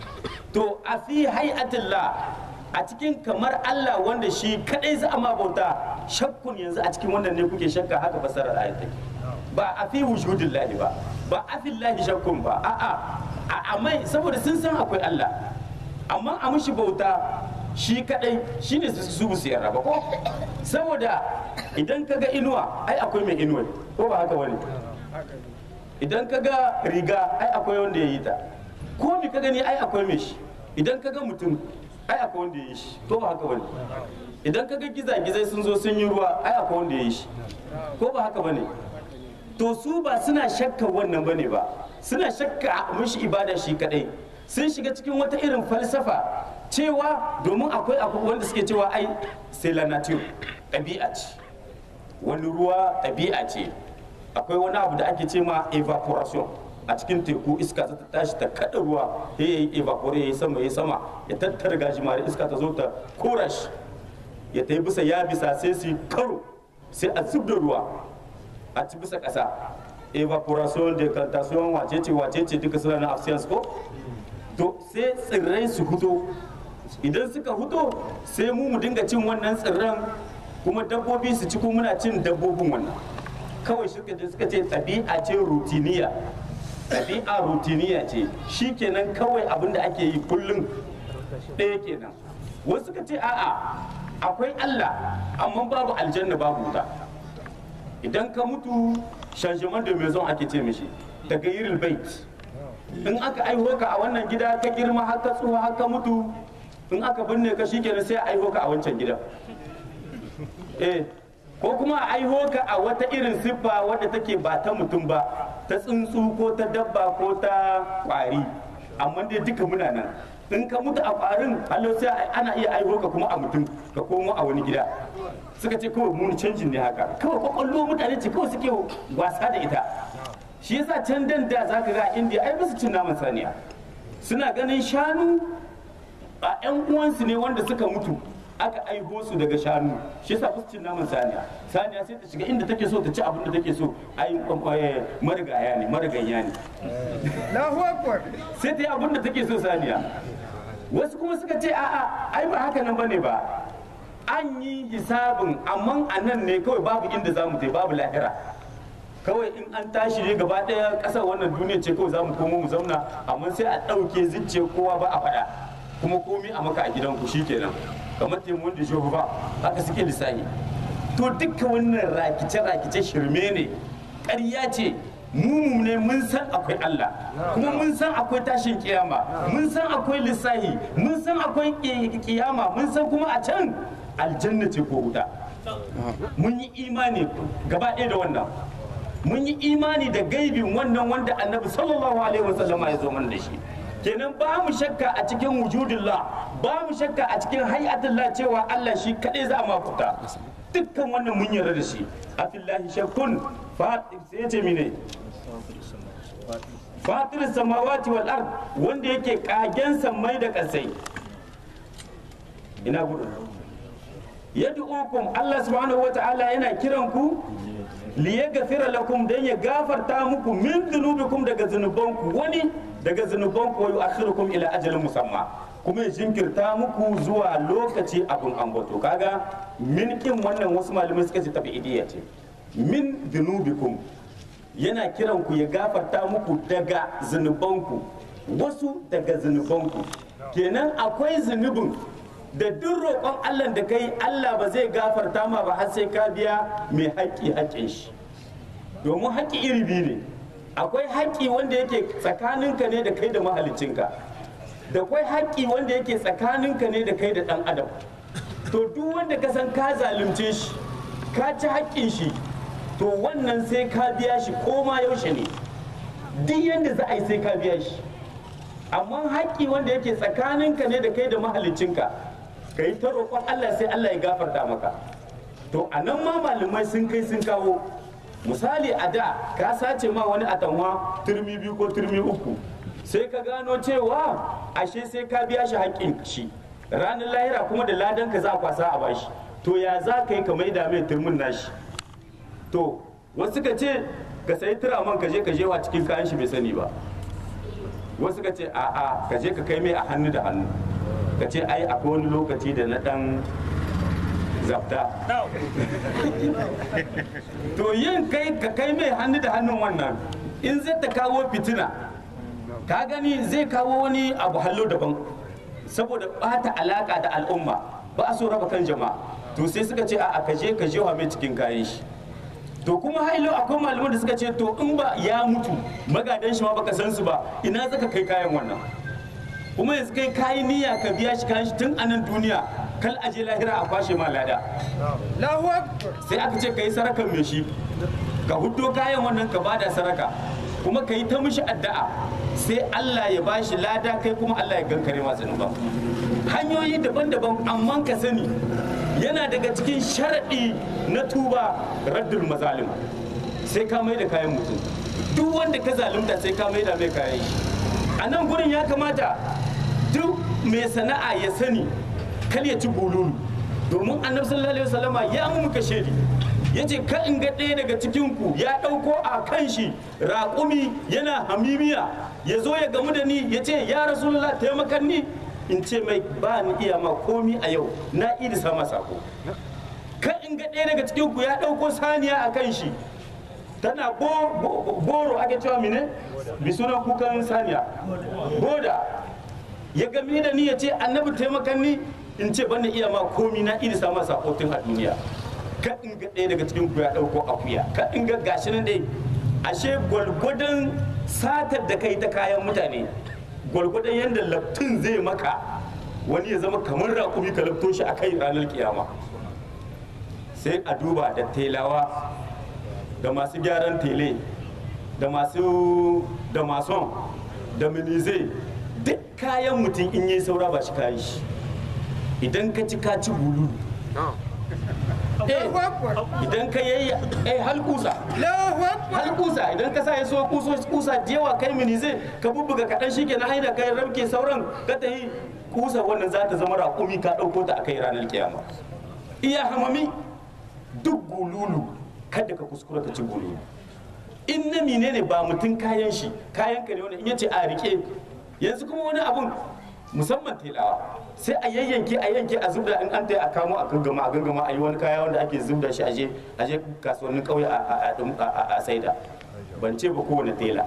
to a fi hay'atillah a cikin kamar Allah wanda shi kadai za a ma bauta shakkun yanzu a cikin wannan ne kuke shakka haka fasarar ayat take ba a fi wujudillahi ba ba a fi lahi shakkun ba a'a a mai saboda sun san akwai Allah amma a mushi bauta shi kadai shine su su su yarda ba ko saboda idan ka ga inuwa ai akwai mai inuwa ko ba haka wani idan ka ga riga ai akwai wanda ya yi ta ko mi ka gani ai akwai mai shi idan ka ga mutum ai akwai wanda ya yi shi ko ba haka wani idan ka ga gizagizai sun zo sun yi ruwa ai akwai wanda ya yi shi ko ba haka bane to su ba suna shakka wannan bane ba suna shakka mishi ibada shi kadai sun shiga cikin wata irin falsafa cewa domin akwai akwai wanda suke cewa ai c'est la nature ɗabi'a ce wani ruwa ɗabi'a ce akwai wani abu da ake ce ma evaporation a cikin teku iska za ta tashi ta kada ruwa ya yi evapore ya yi sama ya yi sama ya tattara gajimare iska ta zo ta kora shi ya ta yi bisa ya bisa sai su yi karo sai a zub da ruwa a ci bisa ƙasa evaporation decantation wacece wacece duka suna na absence ko to sai tsirrai su huto idan suka huto sai mu mu dinga cin wannan tsirran kuma dabbobi su ci kuma muna cin dabbobin wannan kawai suka ce suka ce ɗabi'a ce rutiniya ɗabi'a rutiniya ce shi kenan kawai abin da ake yi kullum ɗaya kenan wasu suka ce a'a akwai Allah amma babu aljanna babu wuta idan ka mutu changement de maison ake ce mishi daga yiril bait in aka aiho ka a wannan gida ka girma har ka tsuha har ka mutu in aka binne ka shikenan sai a aiho ka a wancan gida eh ko kuma a aiho ka a wata irin siffa wadda take ba ta mutum ba ta tsuntsu ko ta dabba ko ta kwari amma dai duka muna nan in ka mutu a kwarin hallo sai ana iya aiho ka kuma a mutum ka komo a wani gida suka ce kawai muni canjin ne haka kawai kwakwallo mutane ce kawai suke wasa da ita shi yasa can dan da zaka ga indiya ai basu cin naman saniya suna ganin shanu a yan uwansu ne wanda suka mutu aka aiho su daga shanu shi yasa basu cin naman saniya saniya sai ta shiga inda take so ta ci abin da take so ai marigaya ne mariganya ne Allahu Akbar. sai ta yi abin da take so saniya wasu kuma suka ce a'a ai ba haka nan bane ba an yi hisabin amma a nan ne kawai babu inda za mu je babu lahira kawai in an tashi ne gaba ɗaya ƙasar wannan duniya ce kawai za mu komo mu zauna amma sai a ɗauke zuciya kowa ba a faɗa kuma komi a maka a gidanku shikenan kamar taimakon da shehu ba haka suke lissahi to dukkan wannan rakice-rakice shirme ne ƙarya ce mu ne mun san akwai Allah kuma mun san akwai tashin kiyama mun san akwai lissahi mun san akwai kiyama mun san kuma a can aljanna ce ko wuta mun yi imani gaba ɗaya da wannan mun yi imani da gaibin wannan wanda annabi sallallahu alaihi wasallam ya zo mana da shi kenan ba mu shakka a cikin wujudullah ba mu shakka a cikin hayatullah cewa Allah shi kaɗai za a mafuta dukkan wannan mun yarda da shi afillahi shakkun fatir sai ya ce mine fatir samawati wal ard wanda yake kagen sammai da kasai ina gudu yad'ukum Allah subhanahu wata'ala yana kiran ku li yaghfira lakum dan ya gafarta muku min dhunubikum daga zunubanku wani daga zunubanku wa yu'akhirukum ila ajalin musamma kuma ya jinkirta muku zuwa lokaci abun ambato kaga min kin wannan wasu malamai suka ce tabi'idiyya ce min dhunubikum yana kiran ku ya gafarta muku daga zunubanku wasu daga zunubanku kenan akwai zunubin da duk roƙon Allah da kai Allah ba zai gafarta ma ba har sai ka biya mai haƙƙi haƙƙin shi domin haƙƙi iri biyu ne akwai haƙƙi wanda yake tsakaninka ne da kai da mahalicinka da kwai haƙƙi wanda yake tsakaninka ne da kai da ɗan adam to duk wanda ka san ka zalunce shi ka ci haƙƙin shi to wannan sai ka biya shi ko ma yaushe ne duk yadda za a yi sai ka biya shi amma haƙƙi wanda yake tsakaninka ne da kai da mahaliccinka ka yi ta roƙon Allah sai Allah ya gafarta maka to a nan ma malamai sun kai sun kawo misali a da ka sace ma wani atanwa turmi biyu ko turmi uku sai ka gano cewa ashe sai ka biya shi haƙƙin shi ranar lahira kuma da ladan ka za a kwasa a bashi to ya za ka yi ka maida mai turmin nashi to wasu ka ce ka sayi turaman ka je ka jewa cikin kayan shi bai sani ba wasu ka ce a'a ka je ka kai mai a hannu da hannu ka ce ai akwai wani lokaci da na dan zabta to yin kai ka kai mai hannu da hannun wannan in zai ta kawo fitina ka gani zai kawo wani abu hallo daban saboda bata alaka da al'umma ba a so raba kan jama'a to sai suka ce a ka je ka jewa mai cikin kayan shi to kuma hailo akwai malaman da suka ce to in ba ya mutu magadan shi ma baka san su ba ina zaka kai kayan wannan kuma yanzu kai kayi niyya ka biya shi kayan shi tun a nan duniya kal aje lahira a kwashe ma lada Allahu Akbar. sai aka ce ka yi sarakan mai shi ka huddo kayan wannan ka bada saraka kuma ka yi ta mishi addu'a sai Allah ya bashi lada kai kuma Allah ya gankare ma zunuban hanyoyi daban-daban amma ka sani yana daga cikin sharaɗi na tuba raddul mazalim sai ka mai da kayan mutum duk wanda ka zalunta sai ka mai da mai kayan shi a nan gurin ya kamata duk mai sana'a ya sani kar ya ci bululu domin annabi sallallahu alaihi wasallama ya mu muka shedi yace ka in ga ɗaya daga cikin ku ya ɗauko a kan shi raƙumi yana hamimiya ya zo ya gamu da ni ya ce ya rasulullah taimakan ni in ce mai ba ni iya ma komi a yau na idi sama sako ka in ga ɗaya daga cikin ku ya ɗauko saniya a kan shi tana bo- bo- boro ake cewa mine bi sunan kukan saniya boda ya gami da ni ya ce annabi taimakan ni in ce ban da iya ma komi na idi sama sako tun a duniya ka in ga ɗaya daga cikin ku ya ɗauko akuya ka in ga gashi nan dai ashe gwalgwadon satar da kai ta kayan mutane gwalgwadon yadda laftin zai maka wani ya zama kamar raƙumi ka lafto shi a kai ranar kiyama sai a duba da telawa da masu gyaran tele da masu da mason da minize duk kayan mutum in yi saura ba shi kayan shi idan ka ci ka ci bulu Allahu Akbar. idan ka yayi eh halkusa Allahu Akbar. halkusa idan ka sa ya so kuso kusa jewa kai minize ka bubbuga kaɗan shi ke na haida kai rabke sauran ka ta yi kusa wannan za ta zama raƙumi ka ɗauko ta a kai ranar kiyama iya hamami duk gululu kada ka kuskura ka ci gululu in na mine ne ba mutum kayan shi kayan ka ne wani in yace a rike yanzu kuma wani abun musamman telawa sai a yayyanke a yanke a zubda in an ta a kamo a gangama a gangama a yi wani kaya wanda ake zubda shi aje aje kasuwannin kauye a- a- a- a- a saida ban ce ba kowane tela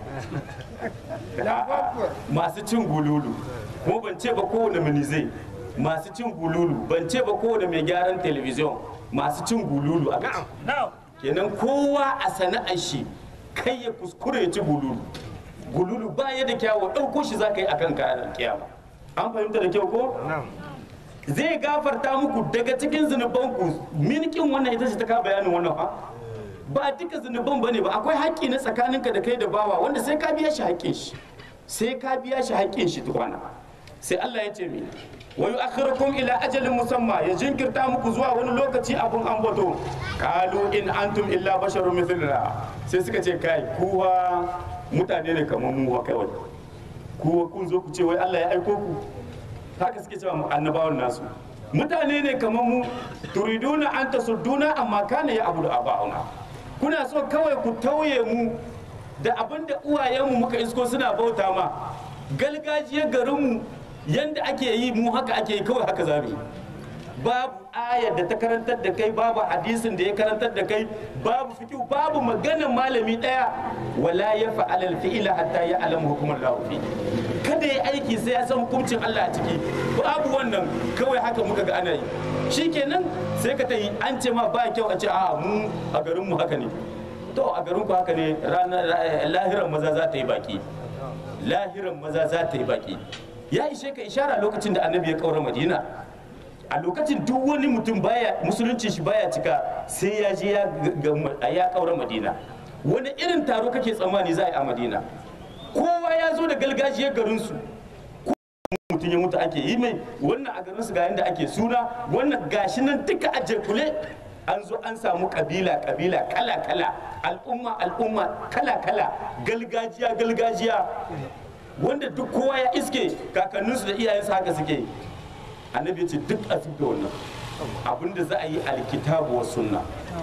A'a, masu cin gululu kuma ban ce ba kowane minizai masu cin gululu ban ce ba kowane mai gyaran telebijin masu cin gululu a kaci kenan kowa a sana'ar shi kai ya kuskure ya ci gululu gululu ba ya da kyawu ɗauko shi za ka yi akan kayan kiyama an fahimta da kyau ko zai gafarta muku daga cikin zunubanku minikin wannan ita ce ta ka bayanin wannan fa ba duka zunuban bane ba akwai haƙƙi na tsakaninka da kai da bawa wanda sai ka biya shi haƙƙin shi sai ka biya shi haƙƙin shi tukwana sai Allah ya ce mi wa yu'akhirukum ila ajalin musamma ya jinkirta muku zuwa wani lokaci abun ambato qalu in antum illa basharun mithluna sai suka ce kai kuwa mutane ne kamar mu wa kawai kuwa kun zo ku ce wai Allah ya aiko ku haka suke cewa annabawan nasu mutane ne kamar mu turiduna an tasudduna amma kana ya abudu aba'una kuna so kawai ku tauye mu da abin da uwayenmu muka isko suna bauta ma galgajiyar garinmu yanda ake yi mu haka ake yi kawai haka zamu yi babu ayar da ta karantar da kai babu hadisin da ya karantar da kai babu fikihu babu maganar malami daya wala ya fa'alal fi'ila hatta ya alamu hukumar lahu fi kada ya aiki sai ya san hukuncin Allah a ciki babu wannan kawai haka muka ga ana yi shikenan sai ka tayi an ce ma ba kyau a ce a mu a garin mu haka ne to a garin ku haka ne ranar lahiran maza za ta yi baki lahiran maza za ta yi baki ya ishe ka ishara lokacin da annabi ya kaura madina a lokacin duk wani mutum baya musulunci shi baya cika sai ya je ya ga- ya kaura madina wani irin taro kake tsammani za a yi a madina kowa ya zo da galgajiyar garinsu mutum ya mutu ake yi mai wannan a garinsu ga yadda ake suna wannan gashi nan duka a kule an zo an samu kabila kabila kala kala al'umma al'umma kala kala galgajiya galgajiya wanda duk kowa ya iske kakanninsu da iyayensu haka suke yi annabi ya ce duk a da wannan abinda za a yi alkitabu wa sunna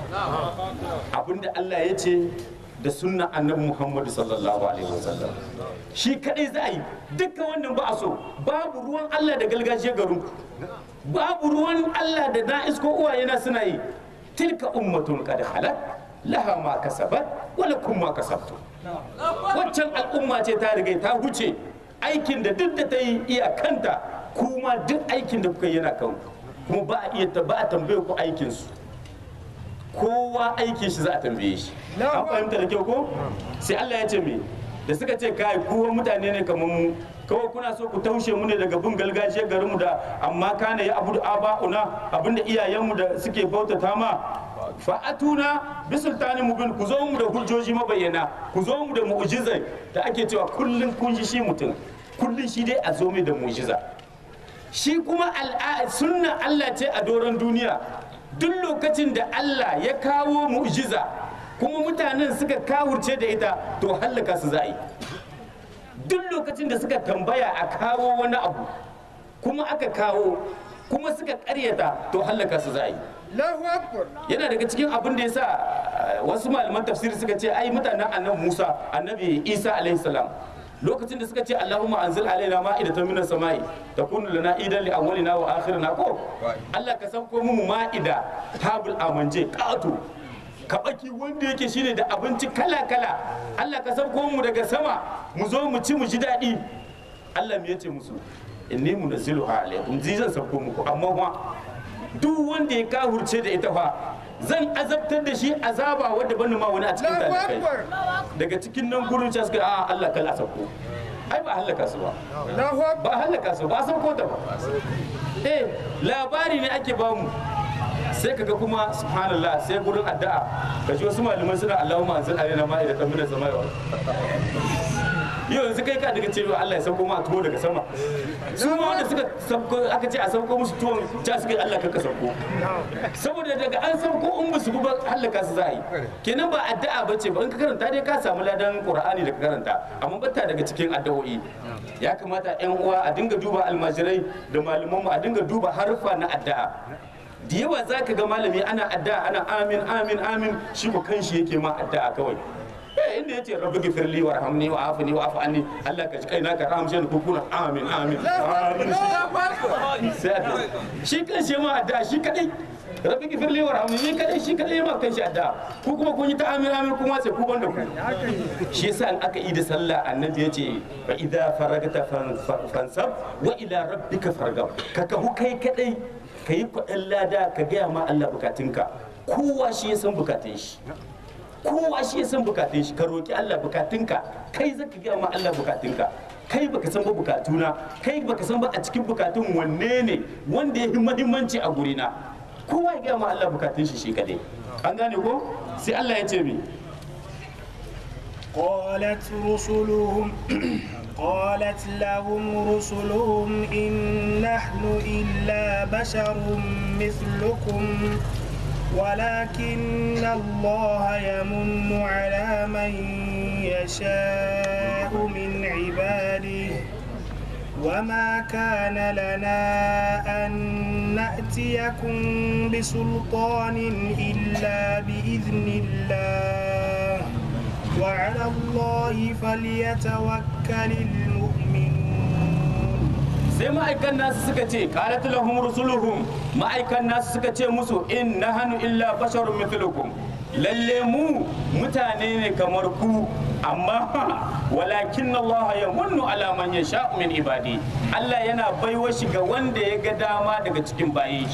abinda Allah ya ce da sunna annabi Muhammadu sallallahu alaihi wasallam shi kadai za a yi dukkan wannan ba a so babu ruwan Allah da gargajiyar garin ku babu ruwan Allah da na isko uwaye na suna yi tilka ummatun qad halat laha ma kasabat wa lakum ma kasabtum waccan al'umma ce ta riga ta huce aikin da duk da ta yi iyakanta kuma duk aikin da kuka yi yana kan kuma ba a iya ba a tambaye ku aikin su kowa aikin shi za a tambaye shi an fahimta da kyau ko sai Allah ya ce me da suka ce kai kowa mutane ne kamar mu kawai kuna so ku taushe mu ne daga bin gargajiyar garinmu da amma kana ya abu da aba'una abinda iyayenmu da suke bautata ma fa'atuna bi sultani mubin ku zo mu da hujjoji mabayyana ku zo mu da mu'jizai da ake cewa kullun kun ji shi mutum kullun shi dai a zo mai da mu'jiza shi kuma al'a sunna Allah ce a doron duniya duk lokacin da Allah ya kawo mu'jiza kuma mutanen suka kawurce da ita to hallaka su za a yi duk lokacin da suka tambaya a kawo wani abu kuma aka kawo kuma suka karyata to hallaka su za a yi Allahu Akbar. yana daga cikin abin da ya sa wasu malaman tafsiri suka ce ai mutanen annabi Musa annabi Isa alaihi salam lokacin da suka ce Allahumma anzil alaina ma'idatan minas sama'i takunu lana idan li awwalina wa akhirina ko Allah ka sauko mu ma'ida tabul amanje qatu kabaki wanda yake shine da abinci kala kala Allah ka sauko mu daga sama mu zo mu ci mu ji daɗi Allah me yace musu inni munazziluha alaikum zai zan sauko muku amma fa duk wanda ya kahurce da ita fa zan azabtar da shi azaba wadda ban ma wani a cikin Allahu talibai Akbar. daga cikin nan gurin can suka a Allah kala sauko ai ba halaka su ba Allahu Akbar. ba halaka su ba sauko ta ba eh labari ne ake bamu sai kaga kuma subhanallah sai gurin addu'a kaji wasu malaman suna Allahumma anzil alaina ma'idatan minas samai wal yau yanzu kai ka daga cewa Allah ya sauko ma tuwo daga sama su ma wanda suka sauko aka ce a sauko musu tuwon ja suka yi Allah ka sauko saboda daga an sauko in musu ba halaka su za a yi kenan ba addu'a ba ce ba in ka karanta dai ka samu ladan qur'ani da ka karanta amma bata daga cikin addu'o'i ya kamata yan uwa a dinga duba almajirai da malaman mu a dinga duba harfa na addu'a da yawa za ka ga malami ana addu'a ana amin amin amin shi ko kanshi yake ma addu'a kawai eh inda yace rabbi gifirli warhamni wa afini wa afu anni Allah ka ji kaina ka rahamshe ni kukuna amin amin amin sai addu'a. shi kanshi ma addu'a shi kadai rabbi gifirli warhamni ni kadai shi kadai ma kanshi addu'a ku kuma kun yi ta amin amin kuma sai ku banda ku shi yasa in aka yi da sallah annabi yace fa idza faragta fan- fansab wa ila rabbika fargab ka kahu kai kadai ka yi kwaɗin lada ka gaya ma Allah bukatunka kowa shi ya san bukatun shi kowa shi ya san bukatun shi ka roki Allah bukatunka kai zaka gaya ma Allah bukatunka kai baka san ba bukatuna kai baka san ba a cikin bukatun wanne ne wanda ya fi muhimmanci a gurina kowa ya gaya ma Allah bukatun shi shi kadai an gane ko sai Allah ya ce mi قالت رسلهم قالت لهم رسلهم إن نحن إلا بشر مثلكم ولكن الله يمن على من يشاء من عباده وما كان لنا أن نأتيكم بسلطان إلا بإذن الله وعلى الله فليتوكل المؤمنون sai ma'aikan nasu suka ce qalat lahum rusuluhum ma'aikan nasu suka ce musu in nahanu illa basharun mithlukum lalle mu mutane ne kamar ku amma walakin Allah ya munnu ala man yasha min ibadi Allah yana baiwa shi ga wanda ya ga dama daga cikin bayin shi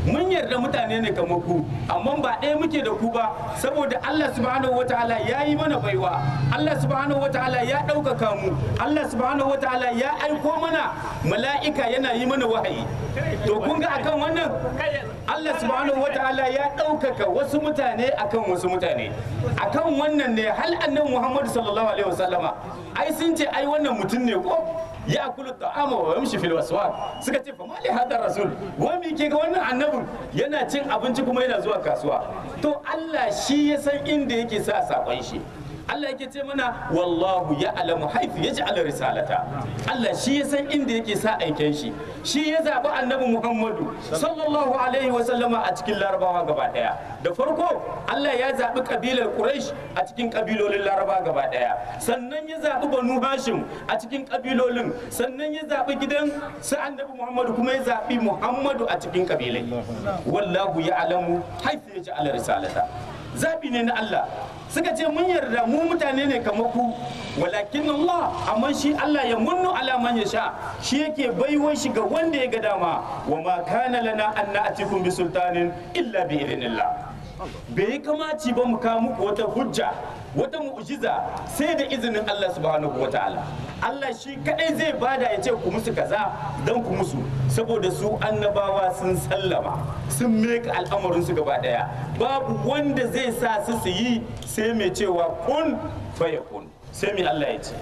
mun yarda mutane ne kamar ku amma ba ɗaya muke da ku ba saboda Allah subhanahu wataala ya yi mana baiwa Allah subhanahu wataala ya ɗaukaka mu Allah subhanahu wataala ya aiko mana mala'ika yana yi mana wahayi to kun ga akan wannan Allah subhanahu wataala ya ɗaukaka wasu mutane akan wasu mutane akan wannan ne hal annabi Muhammad sallallahu alaihi wasallama ai sun ce ai wannan mutum ne ko ya kulu ta'ama wa yamshi fil waswaq suka ce fa mali hada rasul wa mi ke ga wannan annabin yana cin abinci kuma yana zuwa kasuwa to Allah shi ya san inda yake sa sakon shi Allah yake ce mana wallahu ya alamu haifu ya ji ala risalata Allah shi ya san inda yake sa aiken shi shi ya zaɓi annabi Muhammadu sallallahu alaihi wa sallama a cikin larabawa gaba ɗaya da farko Allah ya zaɓi kabilar Quraysh a cikin kabilolin laraba gaba ɗaya sannan ya zaɓi banu Hashim a cikin kabilolin sannan ya zaɓi gidan su annabi Muhammadu kuma ya zaɓi Muhammadu a cikin kabilai wallahu ya alamu haifu ya ji ala risalata zaɓi ne na Allah suka ce mun yarda mu mutane ne kamar ku walakin Allah amma shi Allah ya munnu ala man ya sha shi yake baiwar shi ga wanda ya ga dama wa ma kana lana an na'tikum bi sultanin illa bi idnillah bai kamaci ba mu kawo muku wata hujja wata mu'jiza sai da izinin Allah subhanahu wa ta'ala Allah shi kadai zai bada ya ce ku musu kaza dan ku musu saboda su annabawa sun sallama sun meka al'amarin su gaba daya babu wanda zai sa su su yi sai mai cewa kun fayakun sai mai Allah ya ce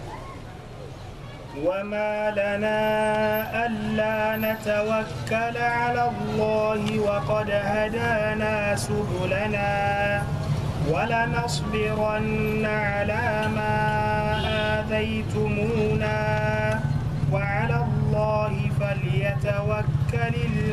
وما لنا ألا نتوكل على الله وقد هدانا سبلنا ولنصبرن على ما آذيتمونا وعلى الله فليتوكل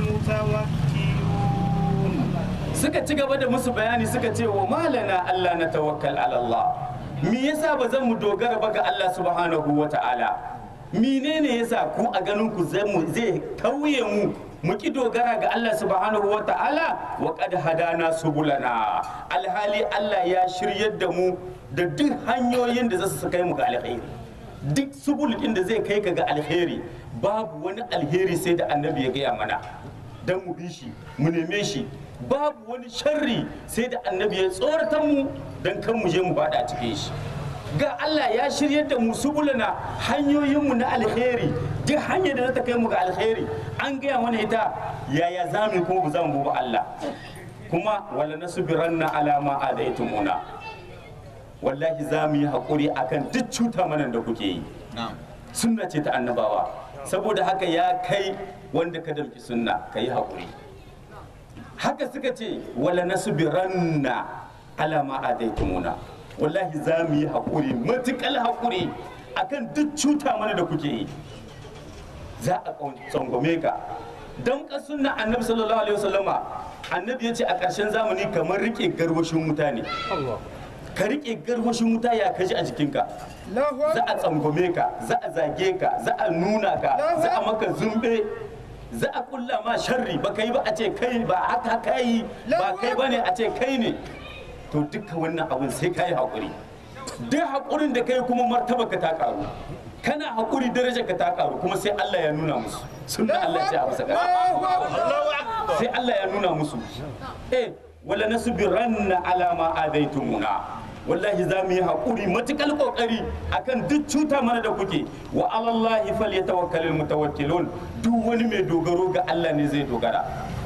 المتوكلون suka ci gaba da musu bayani suka ce wa malana Allah na tawakkal ala Allah me yasa ba zan mu dogara ba ga Allah subhanahu wa ta'ala menene yasa ku a ganin ku zai mu zai tauye mu mu ki dogara ga Allah subhanahu wa ta'ala wa qad hadana subulana alhali Allah ya shiryar da mu da duk hanyoyin da za su kai mu ga alkhairi duk subul din da zai kai ka ga alheri babu wani alheri sai da annabi ya gaya mana dan mu bi shi mu neme shi babu wani sharri sai da annabi ya tsoratar mu dan kan mu je mu bada cikin shi ga Allah ya shiryar da mu subulana hanyoyinmu na alheri duk hanyar da za ta kai mu ga alheri an gaya mana ita yaya za mu yi kuma ba za mu bi Allah kuma wala nasbiranna ala ma adaitumuna wallahi za mu yi haƙuri akan duk cuta mana da kuke yi sunna ce ta annabawa saboda haka ya kai wanda ka damki sunna ka yi haƙuri haka suka ce wala nasbiranna ala ma adaitumuna wallahi za mu yi haƙuri matuƙal haƙuri akan duk cuta mana da kuke yi za a tsangwame ka don ka sunna annabi sallallahu alaihi wasallama annabi ya ce a ƙarshen zamani kamar rike garwashin wuta ne ka rike garwashin wuta ya kaji a jikinka za a tsangwame ka za a zage ka za a nuna ka za a maka zumbe za a kulla ma sharri ba kai ba a ce kai ba haka kai ba kai ba ne a ce kai ne to duka wannan abin sai ka yi haƙuri duk haƙurin da kai kuma martaba ka ta ƙaru kana haƙuri daraja ka ta ƙaru kuma sai Allah ya nuna musu sunna Allah ya ce a masa sai Allah ya nuna musu eh wala nasbiranna ala ma adaitumuna wallahi za mu yi haƙuri matuƙar ƙoƙari akan duk cuta mana da kuke wa alallahi falyatawakkalul mutawakkilun duk wani mai dogaro ga Allah ne zai dogara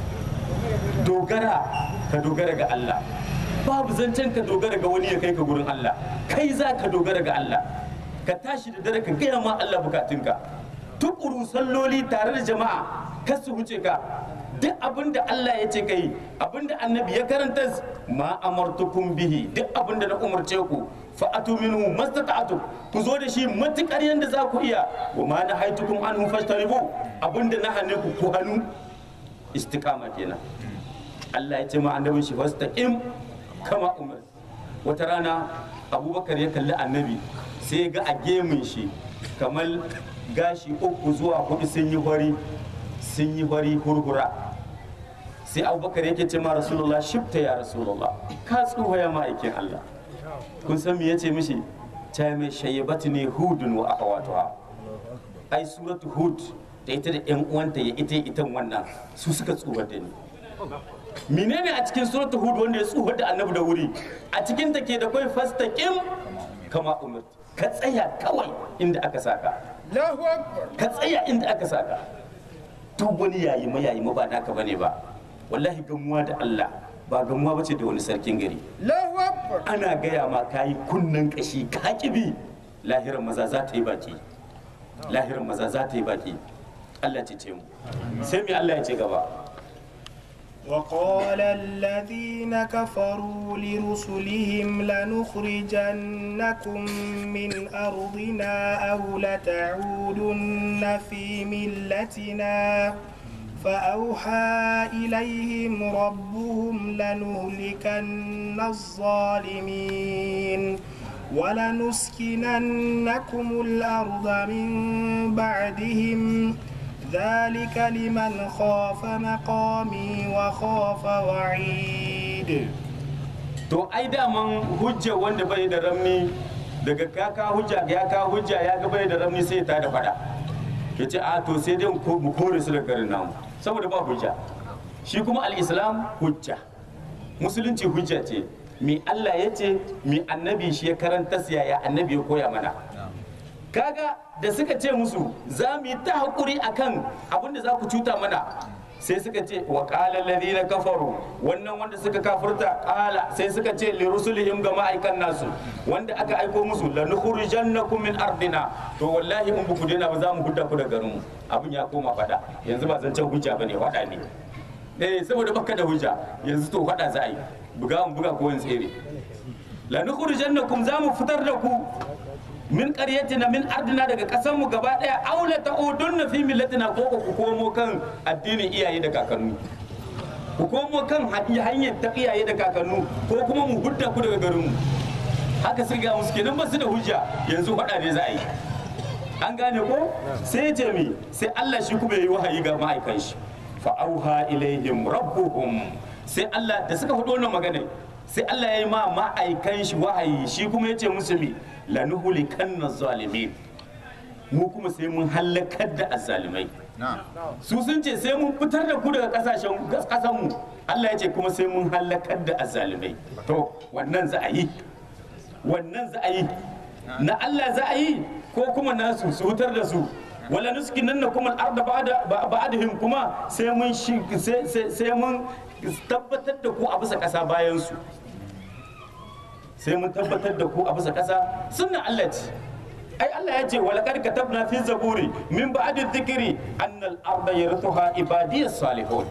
dogara ka dogara ga Allah babu zancen ka dogara ga wani ya kai ka gurin Allah kai za ka dogara ga Allah ka tashi da dare ka gaya ma Allah bukatunka tukuru salloli tare da jama'a kar su wuce ka duk abin da Allah ya ce kai abin da annabi ya karanta ma amartukum bihi duk abin da na umarce ku fa atu minhu mastata'tu ku zo da shi matukar yanda za ku iya wa ma na haitukum anhu fashtaribu abin da na hane ku ku hannu istiqama kenan Allah ya ce ma annabin shi fastaqim kama umar wata rana abubakar ya kalli annabi sai ga a gemun shi kamar gashi uku zuwa hudu sun yi hori sun yi hori hurhura sai abubakar yake ce ma rasulullah shifta ya rasulullah ka tsuha ya ma'aikin allah kun san me yace mishi ta mai shayyabatu ne hudun wa akhawatuha ai suratu hud da ita da yan uwanta ya ita itan wannan su suka tsuha da ni menene a cikin suratul hud wanda ya tsuhar da annabi da wuri a cikin ta ke da kai fastaqim kama umar ka tsaya kawai inda aka saka Allahu Akbar. ka tsaya inda aka saka duk wani yayi ma yayi ma ba naka bane ba wallahi gamuwa da Allah ba gamuwa bace da wani sarkin gari Allahu Akbar. ana gaya ma kayi kunnen kashi ka kibi lahiran maza za ta yi baki lahiran maza za ta yi baki Allah ce ce mu sai me Allah ya ce gaba وقال الذين كفروا لرسلهم لنخرجنكم من أرضنا أو لتعودن في ملتنا فأوحى إليهم ربهم لنهلكن الظالمين ولنسكننكم الأرض من بعدهم ذلك لمن خاف مقامي وخاف وعيد to ai daman hujja wanda bai da ramni daga kaka hujja ya ka hujja ya ga bai da ramni sai ta da fada ya ce a to sai dai mu kore su da garin namu saboda ba hujja shi kuma al-islam hujja musulunci hujja ce mi Allah ya ce mi annabi shi ya karanta ya annabi ya koya mana kaga da suka ce musu za mu yi ta haƙuri akan abin da za ku cuta mana sai suka ce wa qala alladhina kafaru wannan wanda suka kafirta qala sai suka ce li rusulihim ga ma'aikan nasu wanda aka aiko musu la nukhrijannakum min ardina to wallahi in buku daina ba za mu hudda ku da garin mu abin ya koma fada yanzu ba zancen hujja bane wada ne eh saboda baka da hujja yanzu to fada za a yi buga mu buga ko yin tsere la nukhrijannakum za mu fitar da ku min qaryatina min ardina daga kasan mu gaba daya aula ta'udunna fi millatina ko ku komo kan addinin iyaye da kakannu ku komo kan hanyar ta iyaye da kakannu ko kuma mu hudda ku daga garin mu haka sun ga musu kenan ba su da hujja yanzu faɗa ne za a yi an gane ko sai ya ce mi sai Allah shi kuma yayi wahayi ga ma'aikan shi fa auha ilaihim rabbuhum sai Allah da suka faɗo wannan magana sai Allah ya yi ma ma'aikan shi wahayi shi kuma ya ce musu mi lanuhulikanna zalimin mu kuma sai mun halakar da azzalimai su sun ce sai mun fitar da ku daga kasashen kasan mu Allah ya ce kuma sai mun halakar da azzalimai to wannan za a yi wannan za a yi na Allah za a yi ko kuma nasu su fitar da su wala nuskinanna kuma al-arda ba'da ba'dahum kuma sai mun shi sai mun tabbatar da ku a bisa kasa bayan su sai mun tabbatar da ku a bisa ƙasa sunna Allah ce ai Allah ya ce walaqad katabna fi zaburi min ba'di dhikri anna al-arda yarithuha ibadiyas salihun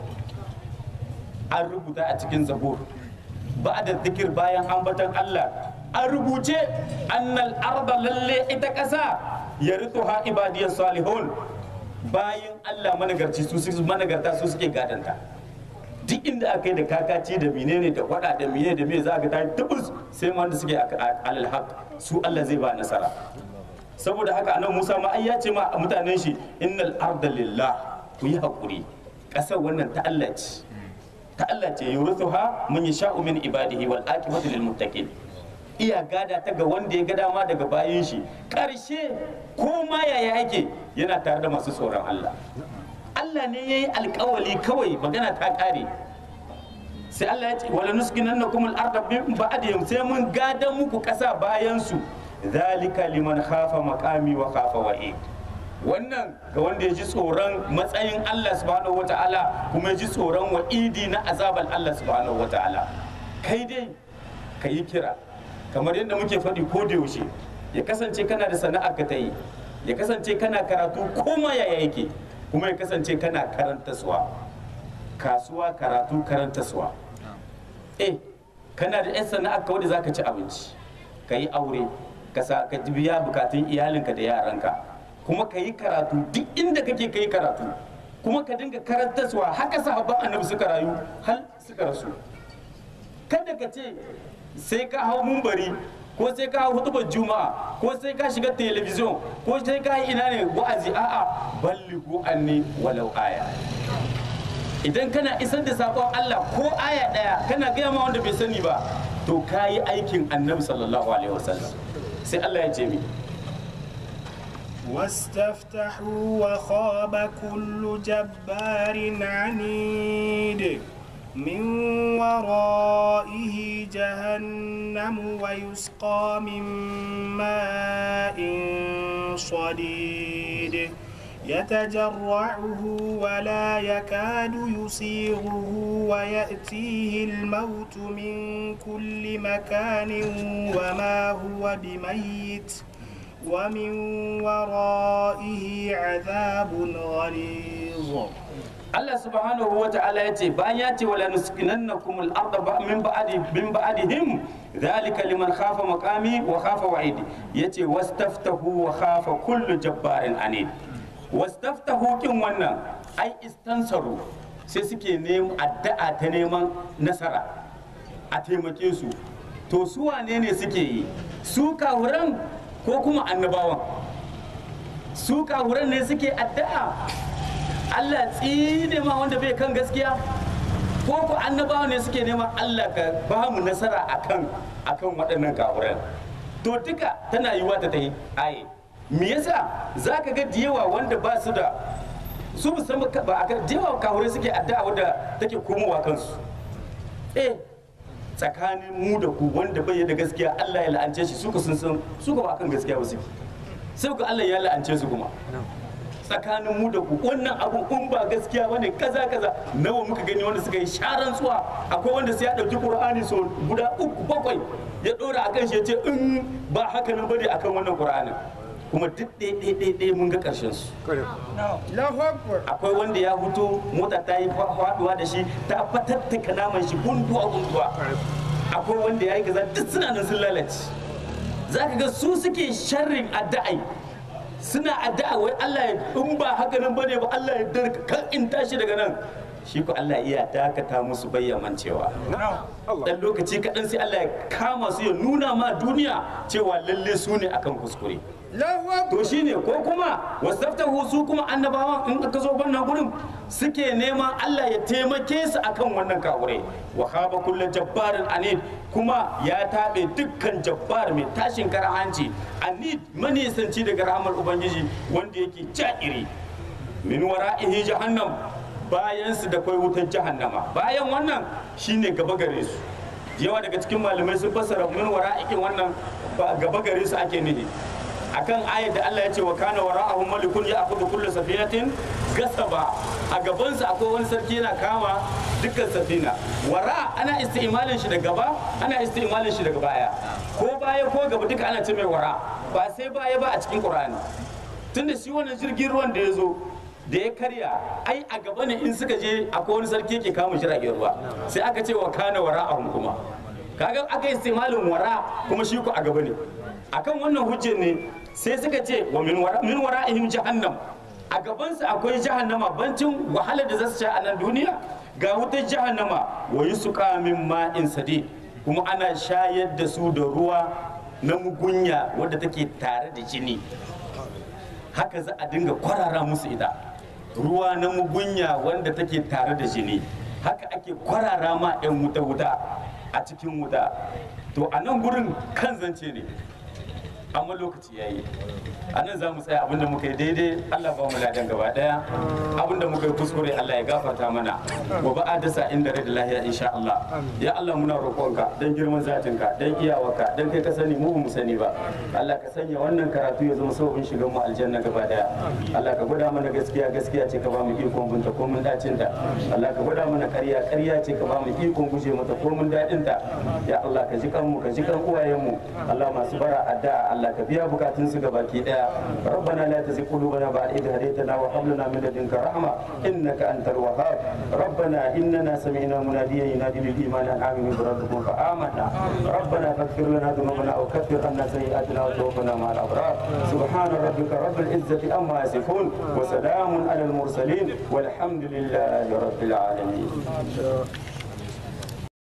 an rubuta a cikin zabur ba'da dhikr bayan ambatan Allah an rubuce anna al-arda lalle ita ƙasa yarithuha ibadiyas salihun bayan Allah managarci su su managarta su suke gadanta duk inda aka yi da kakaci da menene da wada da menene da me za ka ta tubus sai wanda suke alal haq su Allah zai ba nasara saboda haka anan Musa ma ai ya ce ma mutanen shi innal arda lillah ku yi hakuri kasar wannan ta Allah ce ta Allah ce yurithuha man yasha'u min ibadihi wal aqibatu lil muttaqin iya gada ta ga wanda ya ga dama daga bayin shi karshe ko ma yaya yake yana tare da masu tsoron Allah Allah ne ya yi alkawali kawai magana ta kare sai Allah ya ce wala nuskinan na kuma al'arda bin ba'adihim sai mun gada muku ƙasa bayan su zalika liman khafa maqami wa khafa wa'i wannan ga wanda ya ji tsoron matsayin Allah subhanahu wata'ala kuma ya ji tsoron wa'idi na azabar Allah subhanahu wata'ala kai dai ka yi kira kamar yadda muke faɗi ko da yaushe ya kasance kana da sana'ar ka ta yi ya kasance kana karatu ko ma yaya yake kuma ya kasance kana karanta suwa kasuwa karatu karanta suwa eh kana da 'yan sana'ar ka wadda za ka ci abinci ka yi aure ka biya bukatun iyalinka da yaranka kuma ka yi karatu duk inda kake ka yi karatu kuma ka dinga karanta suwa haka sahabban annabi suka rayu hal suka rasu kada ka ce sai ka hau mumbari ko sai ka hau hutubar juma'a ko sai ka shiga telebijin ko sai ka yi ina ne wa'azi a'a balligu anni walau aya idan kana isar da sakon Allah ko aya daya kana gaya ma wanda bai sani ba to ka yi aikin annabi sallallahu alaihi wasallam sai Allah ya ce mi واستفتحوا وخاب كل جبار عنيد من ورائه جهنم ويسقى من ماء صديد يتجرعه ولا يكاد يسيغه ويأتيه الموت من كل مكان وما هو بميت ومن ورائه عذاب غليظ Allah subhanahu wa ta'ala ya ce bayan ya ce wala nuskinannakum al-ardha ba- min ba'di min ba'dihim dhalika liman khafa maqami wa khafa wa'idi yace wastaftahu wa khafa kullu jabbarin anid wastaftahu kin wannan ai istansaru sai suke neman addu'a ta neman nasara a taimake su to su wane ne suke yi su kawuran ko kuma annabawan su kawuran ne suke addu'a Allah tsine ma wanda bai kan gaskiya ko ku annabawa ne suke neman Allah ka ba mu nasara akan akan waɗannan kafiran to duka tana yiwa ta tayi aye me yasa zaka ga diyawa wanda ba su da su musamman ba a diyawa kafirai suke addu'a wanda take komowa kansu eh tsakanin mu da ku wanda bai da gaskiya Allah ya la'ance shi suka sun san suka ba kan gaskiya ba suke sai ku Allah ya la'ance su kuma tsakanin mu da ku wannan abu in ba gaskiya bane kaza kaza nawa muka gani wanda suka yi sharan tsuwa akwai wanda sai ya dauki qur'ani so guda uku bakwai ya dora akan shi ya ce in ba haka nan bane akan wannan qur'anin kuma duk ɗaya ɗaya ɗaya mun ga ƙarshen su Allahu Akbar. akwai wanda ya fito mota ta yi faduwa da shi ta fatattaka naman shi gunduwa gunduwa akwai wanda ya yi kaza duk suna nan sun lalace za ka ga su suke sharrin addu'ai suna addu'a wai Allah ya in ba haka nan bane ba Allah ya darka kan in tashi daga nan shi ko Allah iya dakata musu bayyaman cewa dan lokaci kaɗan sai Allah ya kama su ya nuna ma duniya cewa lalle su ne akan kuskure Allahu Akbar. to shine ko kuma wasaftahu su kuma annabawan in aka zo wannan gurin suke neman Allah ya taimake su akan wannan kawure wa khaba kullu jabbarin anid kuma ya tabe dukkan jabbar mai tashin karahanci anid manisanci daga rahmar ubangiji wanda yake ja'iri min wara'ihi jahannam bayan su da kai wutar jahannama bayan wannan shine gaba gare su yawa daga cikin malamai sun fassara min wara'ikin wannan ba gaba gare su ake nufi akan ayat da Allah ya ce wa kana wara'ahum malikun ya'khudhu kullu safinatin gasaba a gaban su akwai wani sarki yana kama dukkan safina wara ana isti'malin shi da gaba ana isti'malin shi daga baya ko baya ko gaba duka ana ce mai wara ba sai baya ba a cikin Qur'ani tunda shi wannan jirgin ruwan da ya zo da ya karya ai a gaba ne in suka je akwai wani sarki yake kama jiragen ruwa sai aka ce wa kana wara'ahum kuma kaga aka yi istimalin wara kuma shi ku a gaba ne akan wannan hujjar ne sai suka ce wa min wara min wara'ihim jahannam a gabansu akwai jahannama bancin wahalar da za su sha a nan duniya ga wutar jahannama wa yusqa min ma'in sadid kuma ana shayar da su da ruwa na mugunya wadda take tare da jini haka za a dinga kwarara musu ita ruwa na mugunya wanda take tare da jini haka ake kwarara ma 'yan wuta-wuta a cikin wuta to a nan gurin kan zance ne amma lokaci ya yi a nan za mu tsaya abinda muka yi daidai allah ba mu ladan gaba daya abinda muka yi kuskure allah ya gafarta mana gobe a dasa inda rai da lahiya insha allah ya allah muna roƙonka don girman zatinka don iyawarka don kai ka sani mu ba mu sani ba allah ka sanya wannan karatu ya zama sauƙin shigan mu aljanna gaba daya allah ka gwada mana gaskiya gaskiya ce ka ba mu ikon binta ko mun dacin ta allah ka gwada mana ƙarya ƙarya ce ka ba mu ikon guje mata ko mun daɗin ta ya allah ka ji kanmu ka ji kan uwayenmu allah masu bara addu'a Allah ka biya bukatun su ga baki daya rabbana la tuzigh qulubana ba'da idh hadaytana wa hab lana min ladunka rahma innaka antal wahhab rabbana innana sami'na munadiyan yunadi lil iman an aminu bi rabbikum fa amanna rabbana faghfir lana dhunubana wa kaffir anna sayyi'atina wa tawaffana ma'al abrar subhana rabbika rabbil izzati amma yasifun wa salamun alal mursalin walhamdulillahi rabbil alamin